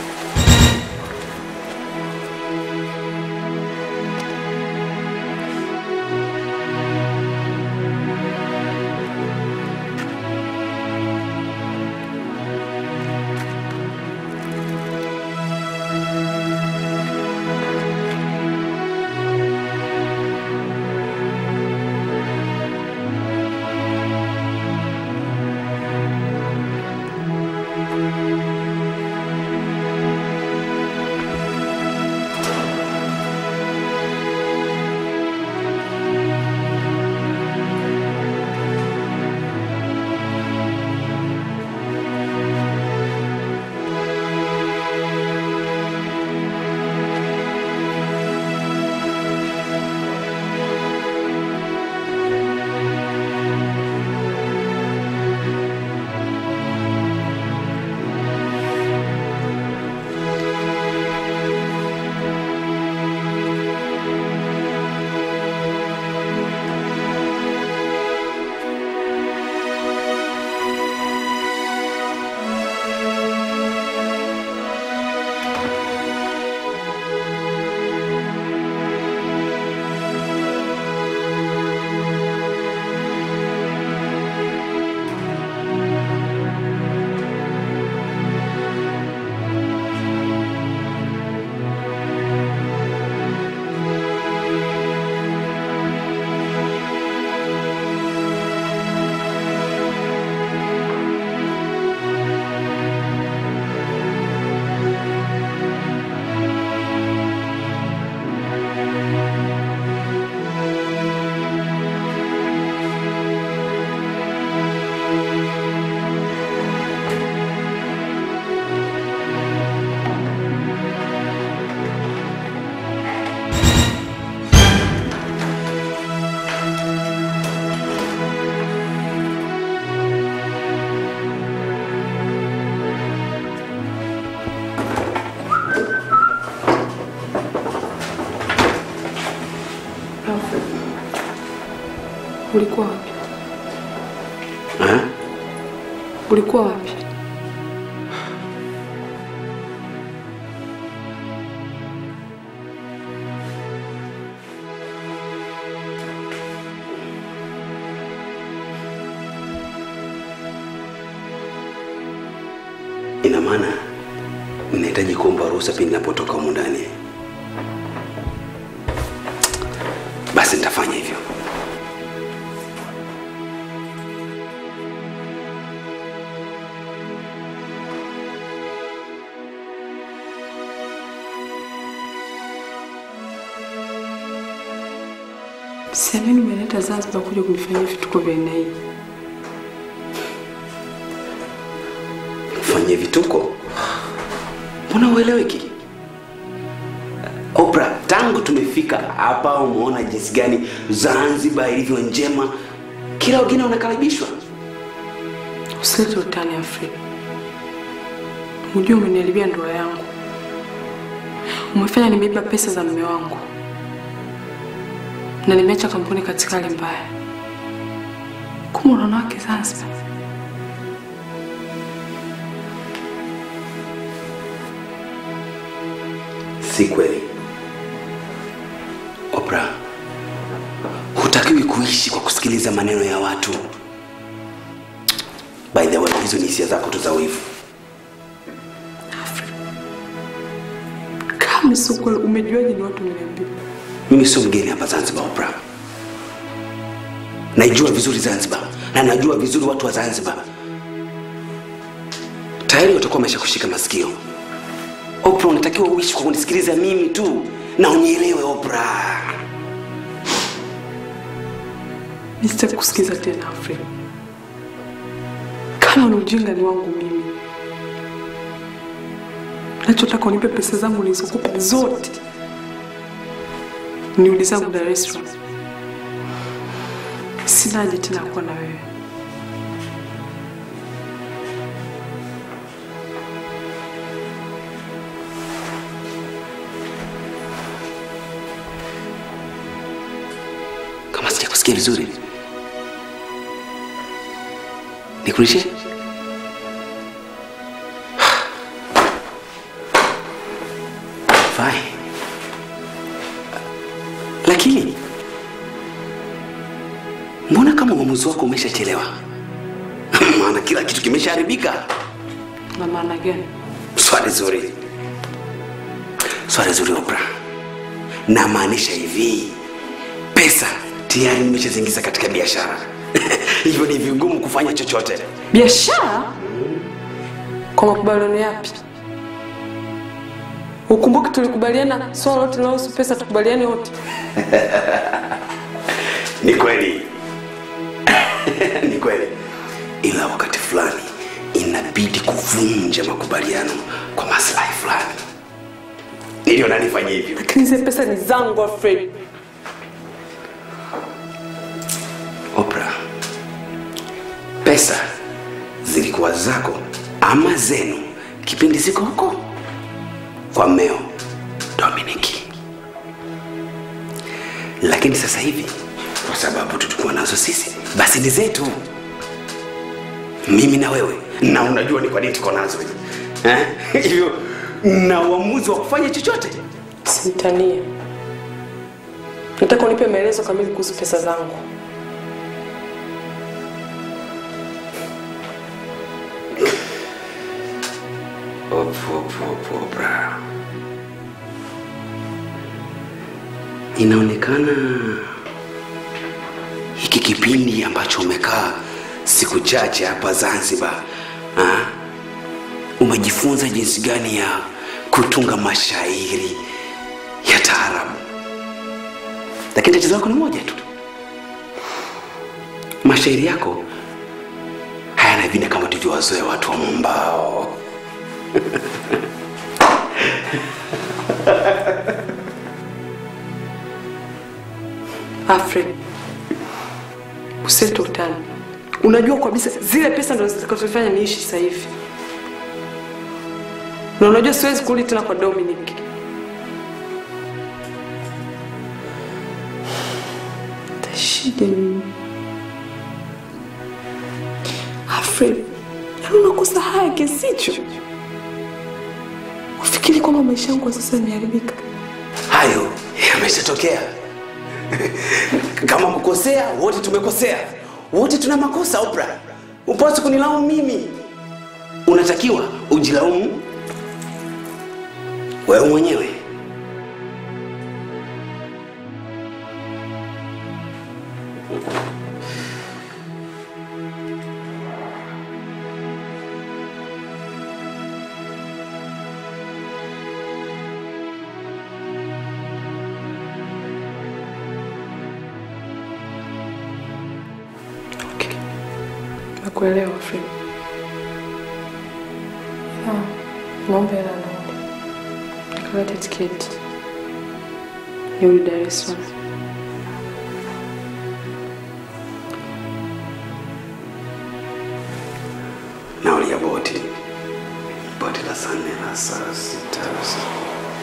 Ulikuwa wapi? Ha? Ulikuwa wapi? Ina maana ninahitaji kuomba ruhusa pindi ninapotoka humu ndani. Basi nitafanya hivyo. Siamini umeleta Zanzibar kuja kunifanyia vituko vya aina hii. Fanyie vituko? Mbona ueleweki? Oprah, tangu tumefika hapa umeona jinsi gani Zanzibar ilivyo njema, kila wageni wanakaribishwa. Usilete utani Afri. Unajua umeniharibia ndoa yangu. Umefanya nimeiba pesa za mume wangu na nimeacha kampuni katika hali mbaya. Kumbe una wanawake Zanzibar. Si kweli Oprah, hutakiwi kuishi kwa kusikiliza maneno ya watu. By the way, hizo ni hisia zako tu za wivu. Kama sio kweli, umejuaje ni watu wameniambia? Mimi sio mgeni hapa Zanzibar, Oprah. Naijua vizuri Zanzibar na najua vizuri watu wa Zanzibar. Tayari watakuwa wamesha kushika masikio. Oprah, unatakiwa uishi kwa kunisikiliza mimi tu na unielewe Oprah. Mimi sitaki kusikiza tena Afri. Kama ni ujinga ni wangu mimi. Nachotaka unipe pesa zangu nilizokupa zote, niudi zangu Dar es Salaam. Sina haja tena kuwa na wewe. Kama sijakusikia vizuri, nikulishe? Fine. Lakini mbona kama uamuzi wako umeshachelewa? Maana kila kitu kimeshaharibika. Na maana gani? Swali zuri, swali zuri Oprah. Namaanisha hivi, pesa tayari nimeshaziingiza katika biashara hivyo ni vigumu kufanya chochote. Biashara? Kwa makubaliano yapi? Ukumbuke tulikubaliana swala lote linalohusu pesa tukubaliane wote. Ni kweli, ni kweli, ila wakati fulani inabidi kuvunja makubaliano kwa maslahi fulani. Niliona nifanye hivyo. Lakini zile pesa ni zangu Alfred. Oprah, pesa zilikuwa zako ama zenu kipindi ziko huko kwa mmeo Dominiki, lakini sasa hivi kwa sababu tulikuwa nazo sisi, basi ni zetu, mimi na wewe, na unajua ni kwa nini tuko nazo eh? hivyo na uamuzi wa kufanya chochote. Simtanie. Nataka unipe maelezo kamili kuhusu pesa zangu. Op, op, op, Oprah. Inaonekana hiki kipindi ambacho umekaa siku chache hapa Zanzibar ha? umejifunza jinsi gani ya kutunga mashairi ya taarabu, lakini tatizo lako ni moja tu, mashairi yako hayana vina kama tulivyowazoea watu wa mwambao. Alfred, usete utani. Unajua kabisa zile pesa ndo zitakazofanya niishi sasa hivi, na unajua siwezi kurudi tena kwa Dominic. Tashije mimi Fred, yaani unakosa haya kiasi hicho? Ufikiri kwamba maisha yangu kwa sasa yameharibika? Hayo yameshatokea. Kama kukosea, wote tumekosea, wote tuna makosa. Oprah, upasi kunilaumu mimi, unatakiwa ujilaumu wewe mwenyewe. Nakuelewa Fred. Ah, naomba hela nauli. Nikakate tiketi. Nirudi Dar es Salaam. Nauli ya boti, boti la saa nne na saa sita usiku.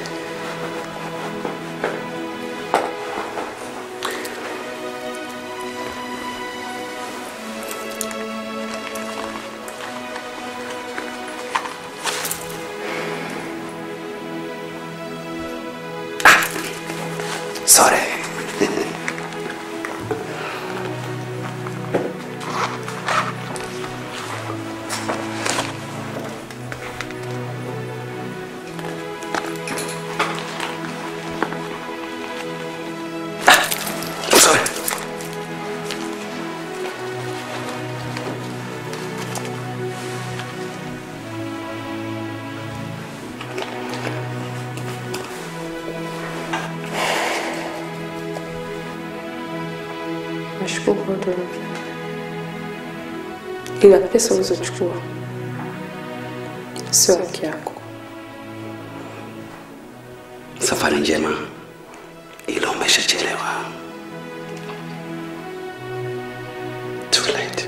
Sorry. Ah, Sorry. Nashukuru kwa yote uliofanya. Ila pesa ulizochukua sio haki yako. Safari njema, ila umeshachelewa. Too late.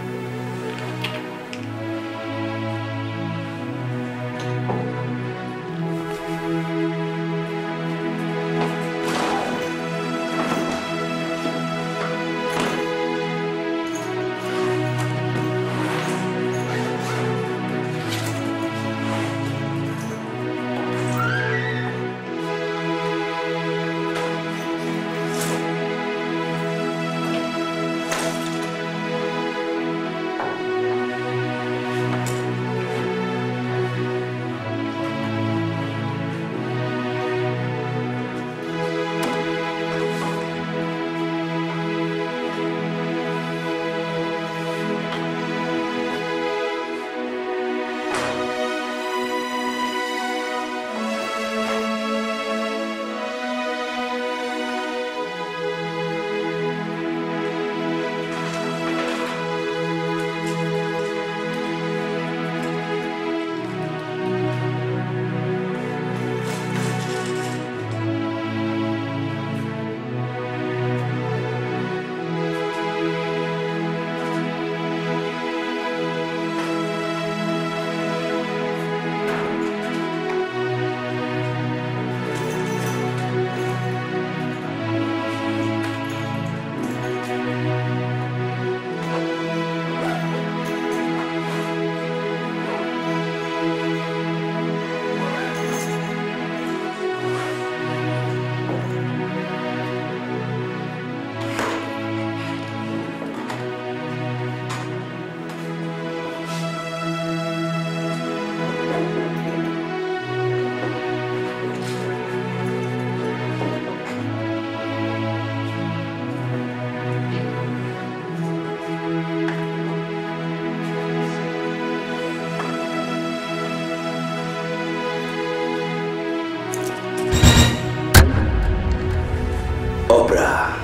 Oprah,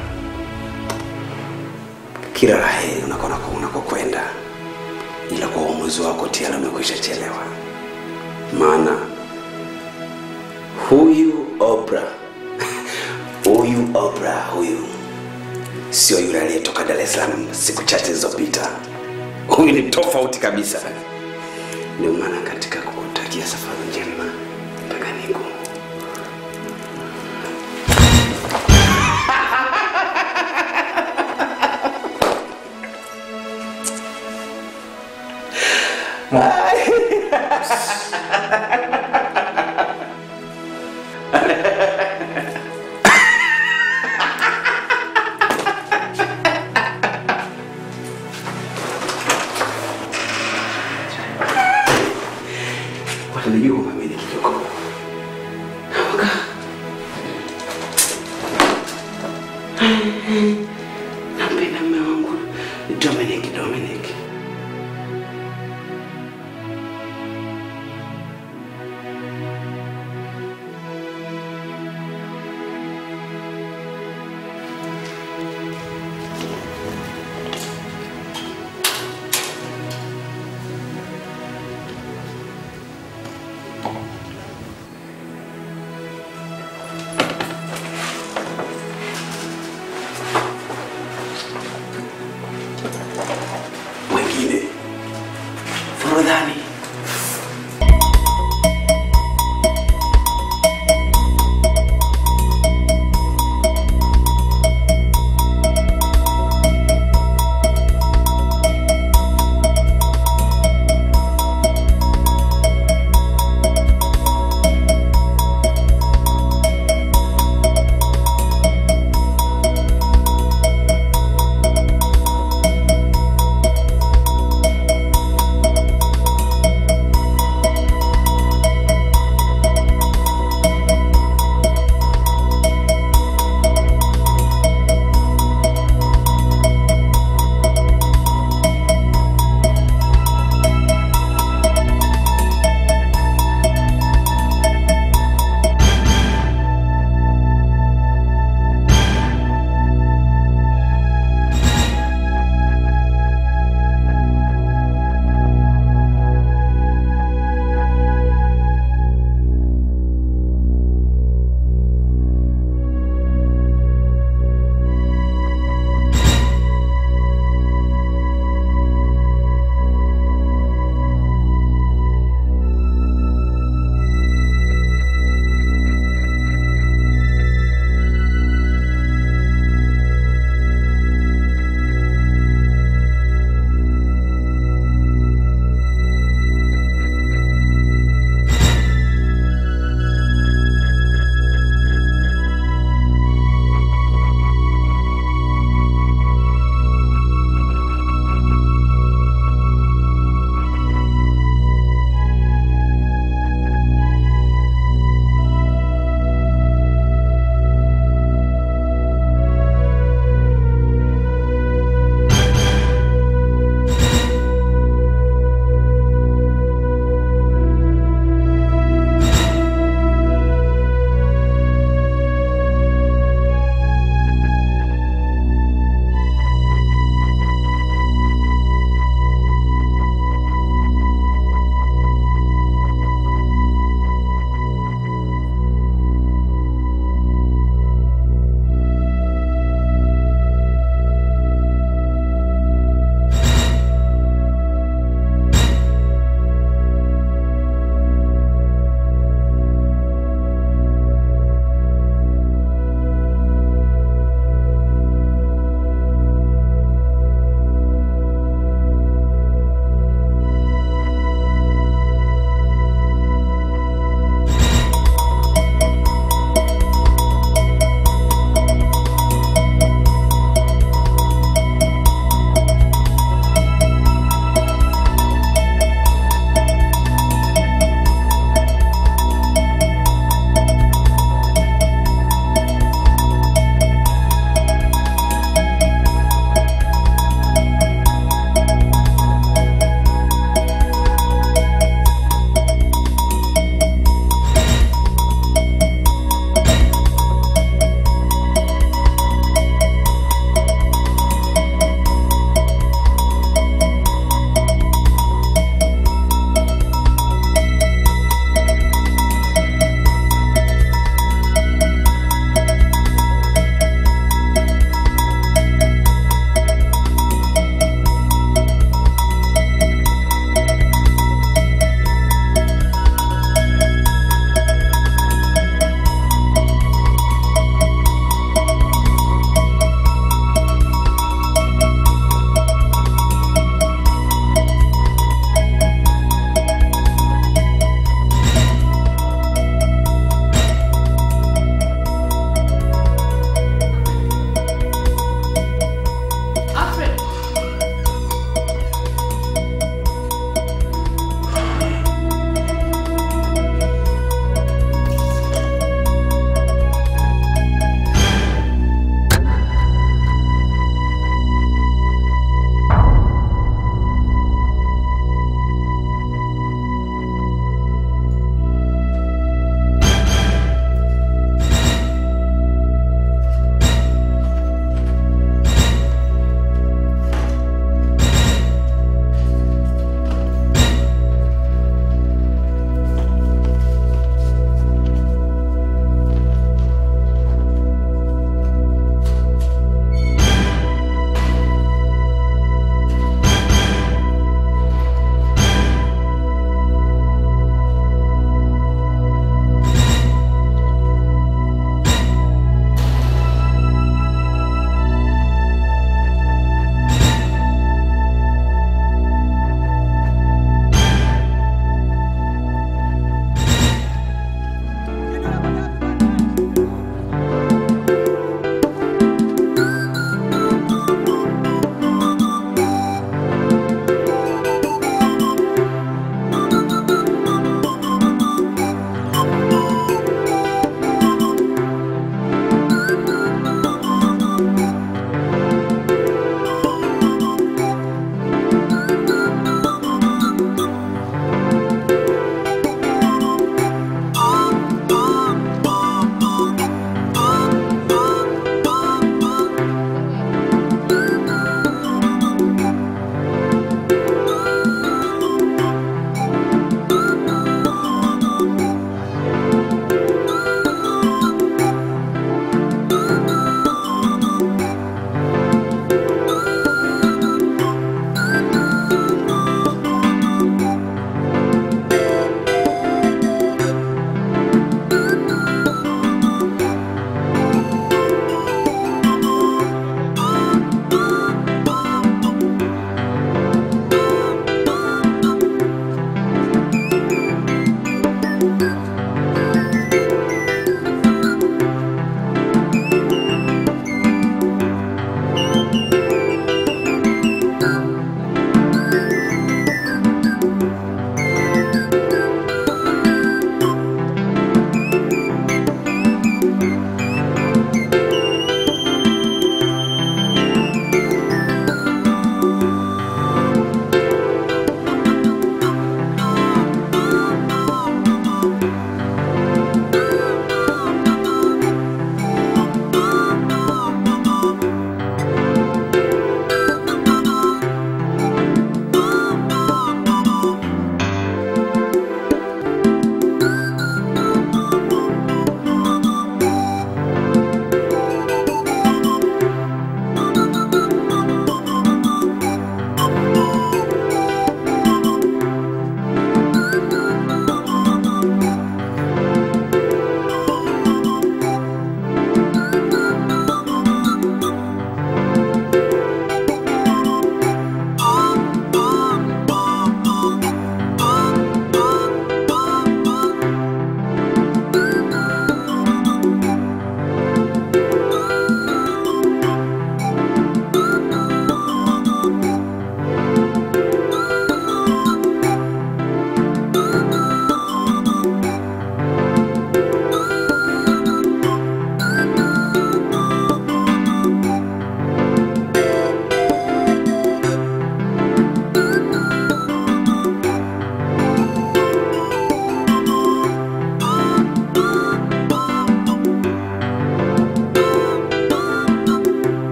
kila la heri unakona unakokwenda, ila kwa uamuzi wako tayari umekwisha chelewa, maana huyu Oprah huyu Oprah huyu sio yule aliyetoka Dar es Salaam siku chache zilizopita. Huyu ni tofauti kabisa. Ndio maana katika kukutakia safari njema mpaka niku watanijua kwamba mimi ni kijoko. Nampenda mume wangu Dominic, Dominic.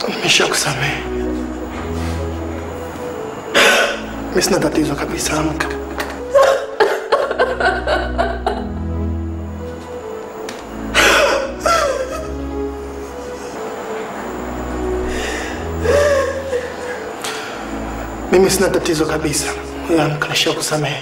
Nimeshakusamehe. Mimi sina tatizo kabisa, amka. Mimi sina tatizo kabisa. Wewe amka, nishakusamehe.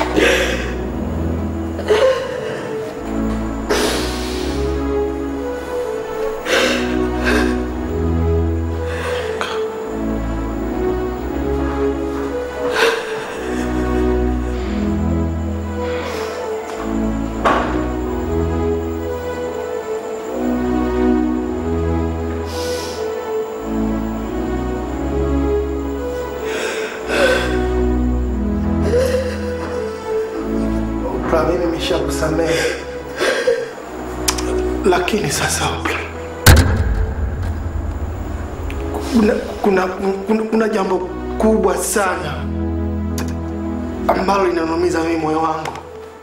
Oprah, mimi nimeshakusamehe, lakini sasa Oprah, kuna, kuna, kuna, kuna jambo kubwa sana ambalo linanumiza mimi moyo wangu.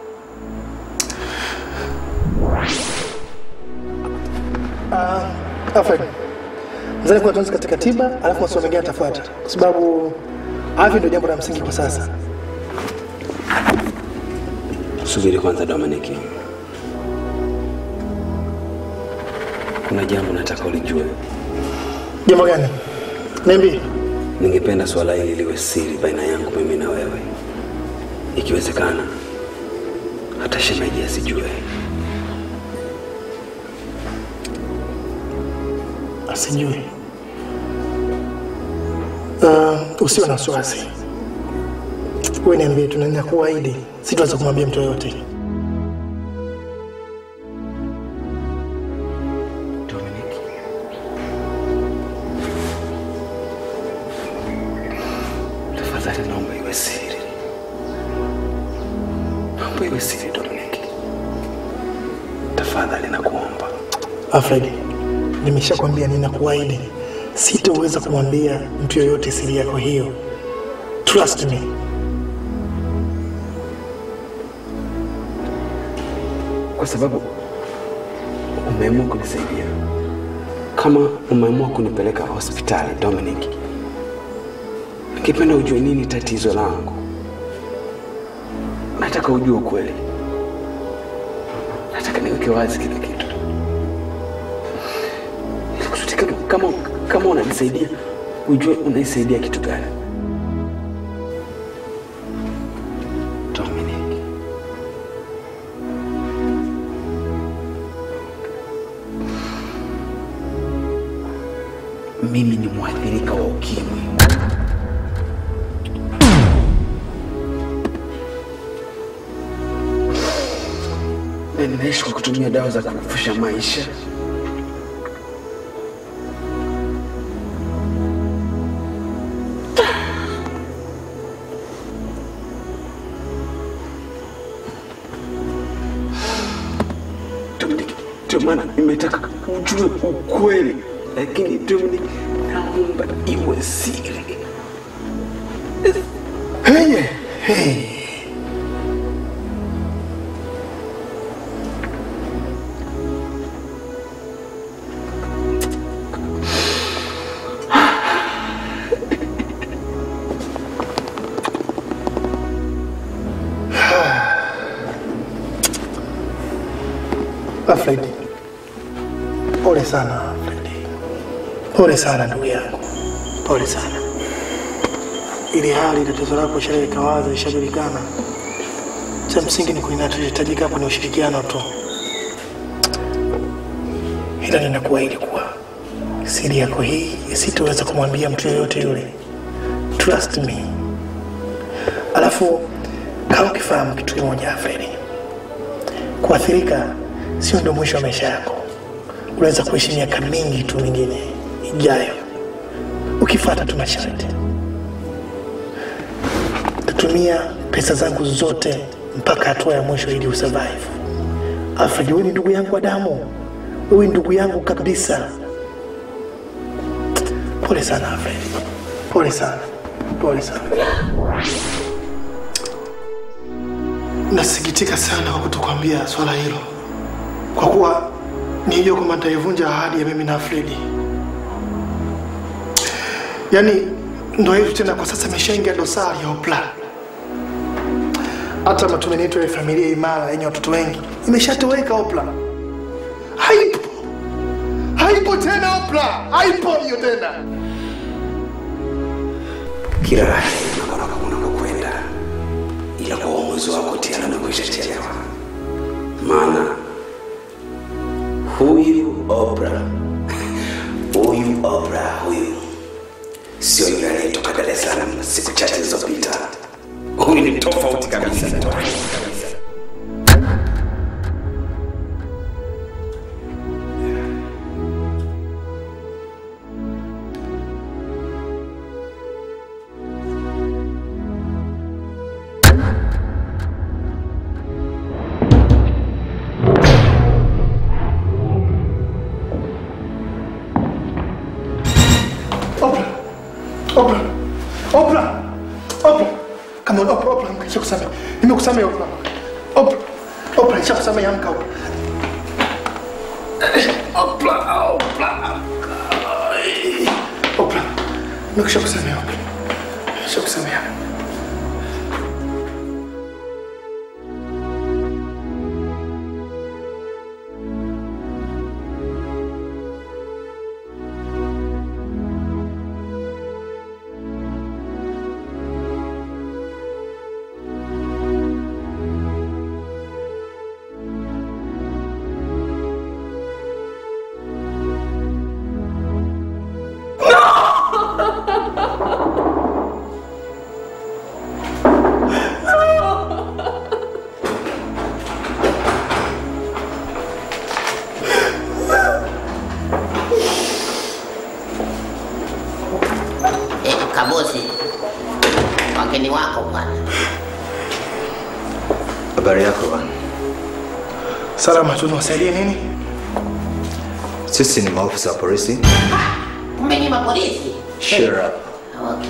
Uh, Alfred, mzani kuna tuanze katika tiba, alafu masomo mengine yatafuata, kwa sababu afya ndio jambo la msingi kwa sasa. Subiri kwanza Dominic, kuna jambo nataka ulijue. Jambo gani? Niambie. Ningependa swala hili liwe siri baina yangu mimi na wewe, ikiwezekana hata shemeji asijue. Asijui. Uh, usiwe na wasiwasi. Wewe niambie tu, na ninakuahidi sitaweza kumwambia mtu yoyote. Tafadhali naomba iwe siri, naomba iwe siri Dominic, tafadhali nakuomba. Alfred, nimeshakwambia ninakuahidi sitaweza kumwambia mtu yoyote siri yako hiyo. Trust me. kwa sababu umeamua kunisaidia. Kama umeamua kunipeleka hospitali Dominic, ningependa ujue nini tatizo langu. Nataka ujue ukweli, nataka niweke wazi kila kitu, ili kusudi kama, kama, kama unanisaidia ujue unaisaidia kitu gani. Dominic. mimi ni mwathirika wa ukimwi. Na ninaishi kwa kutumia dawa za kurefusha maisha. Dominic, Ndio maana nimetaka ujue ukweli, lakini Dominic, naomba iwe siri. Hey, hey. Alfred, pole sana Alfred, pole sana ndugu yangu, pole sana. Ili hali tatizo lako ishaweka wazi, ishajulikana. Cha msingi ni kuinachohitajika hapo ni ushirikiano tu, ila ninakuahidi kuwa siri yako hii sitoweza kumwambia mtu yoyote yule. Trust me. Alafu kama ukifahamu kitu kimoja Alfred, kuathirika sio ndio mwisho wa maisha yako. Unaweza kuishi miaka mingi tu mingine ijayo ukifuata tu masharti. Tatumia pesa zangu zote mpaka hatua ya mwisho ili usurvive. Alfred, wewe ni ndugu yangu wa damu, wewe ni ndugu yangu kabisa. Pole sana Alfred, pole sana, pole sana. Nasikitika sana kwa kutokwambia swala hilo, kwa kuwa nilijua kwamba nitaivunja ahadi ya mimi na Fredi. Yaani ndoa yetu tena kwa sasa imeshaingia dosari ya Oprah. Hata matumaini yetu ya familia imara yenye watoto wengi imeshatoweka. Oprah haipo, haipo tena. Oprah haipo hiyo tena. Kila la heri unakokwenda, ila kwa uamuzi wako tayari umekwisha chelewa, maana huyu Oprah, huyu Oprah huyu sio yule aliyetoka Dar es Salaam siku chache zilizopita. Huyu ni tofauti kabisa, tofauti kabisa. Oprah, Oprah, Oprah, Oprah. Come on, Oprah, Oprah, amka, nishakusamehe. Nimekusamehe Oprah. Oprah, Oprah, nishakusamehe, amka Oprah. Oprah, Oprah. Oprah, nimekushakusamehe Oprah. Nishakusamehe. Eh, Kabosi, wageni wako bwana. Habari yako bwana? Salama, tunawasaidie nini? Sisi ni maofisa wa polisi. Kumbe ni mapolisi. Shut up. Okay.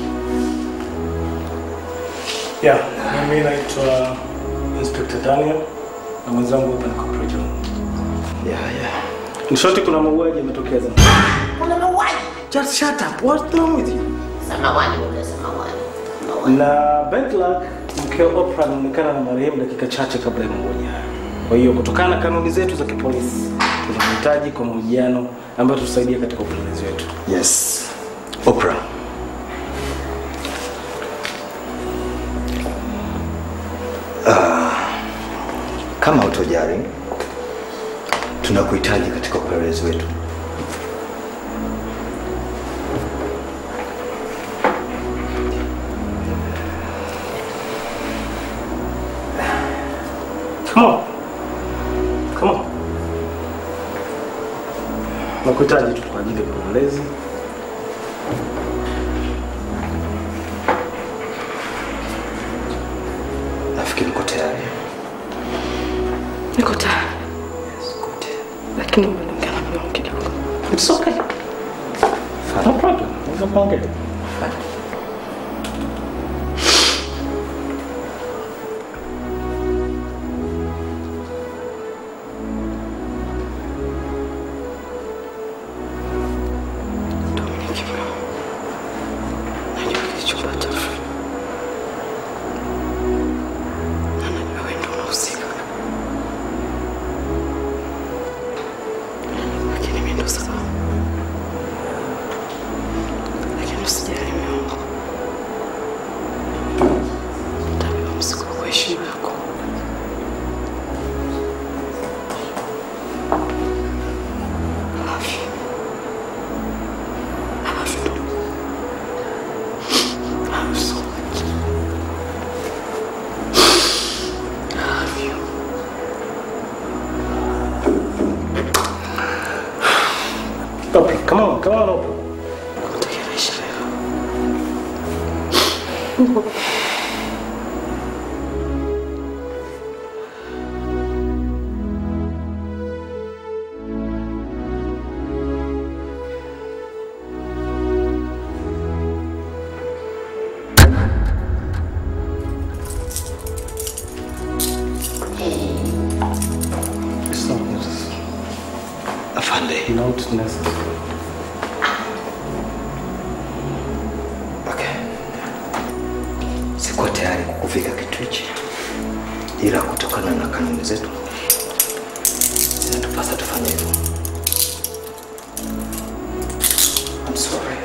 Yeah, mimi naitwa Inspector Daniel na mwenzangu hapa ni Corporal John. Yeah, yeah. In short kuna mauaji yametokea Zanzibar. Kuna mauaji. Just shut up. What's wrong with you? Samawani ule samawani. Na Bentlak mkeo Oprah anaonekana na marehemu dakika chache kabla ya mauaji hayo. Kwa hiyo kutokana na kanuni zetu za kipolisi tunamhitaji kwa mahojiano ambayo tutasaidia katika upelelezi wetu. Yes. Oprah. Ah, kama utojari tunakuhitaji katika upelelezi wetu. Come on. Come on. Nakuhitaji tu kwa ajili ya upelelezi. Nafikiri uko tayari. Niko tayari. Lakini umeongea na mdomo kidogo. It's okay. No problem. Unaweza kuongea. Najua kilichopata Fred. Na najua wewe ndio unahusika. Lakini mimi ndo sababu. Lakini usijali mume wangu. Nitabeba mzigo kwa heshima yako. I love you. I love you too. I love you so much. I love you. Oprah, come on, come on, Oprah. Nakutakia maisha mema. It's not necessary. Afande. Not necessary. kitu hichi, ila kutokana na kanuni zetu zinatupasa tufanye hivyo. I'm sorry.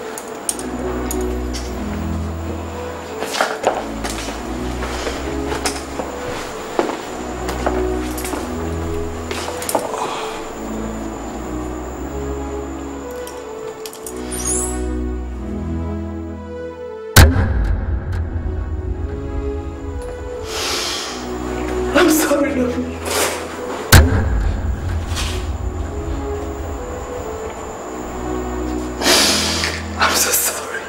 I'm sorry, Naomi. I'm so sorry.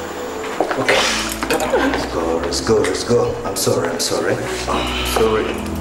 Okay. Let's go, let's go, let's go. I'm sorry, I'm sorry. I'm sorry.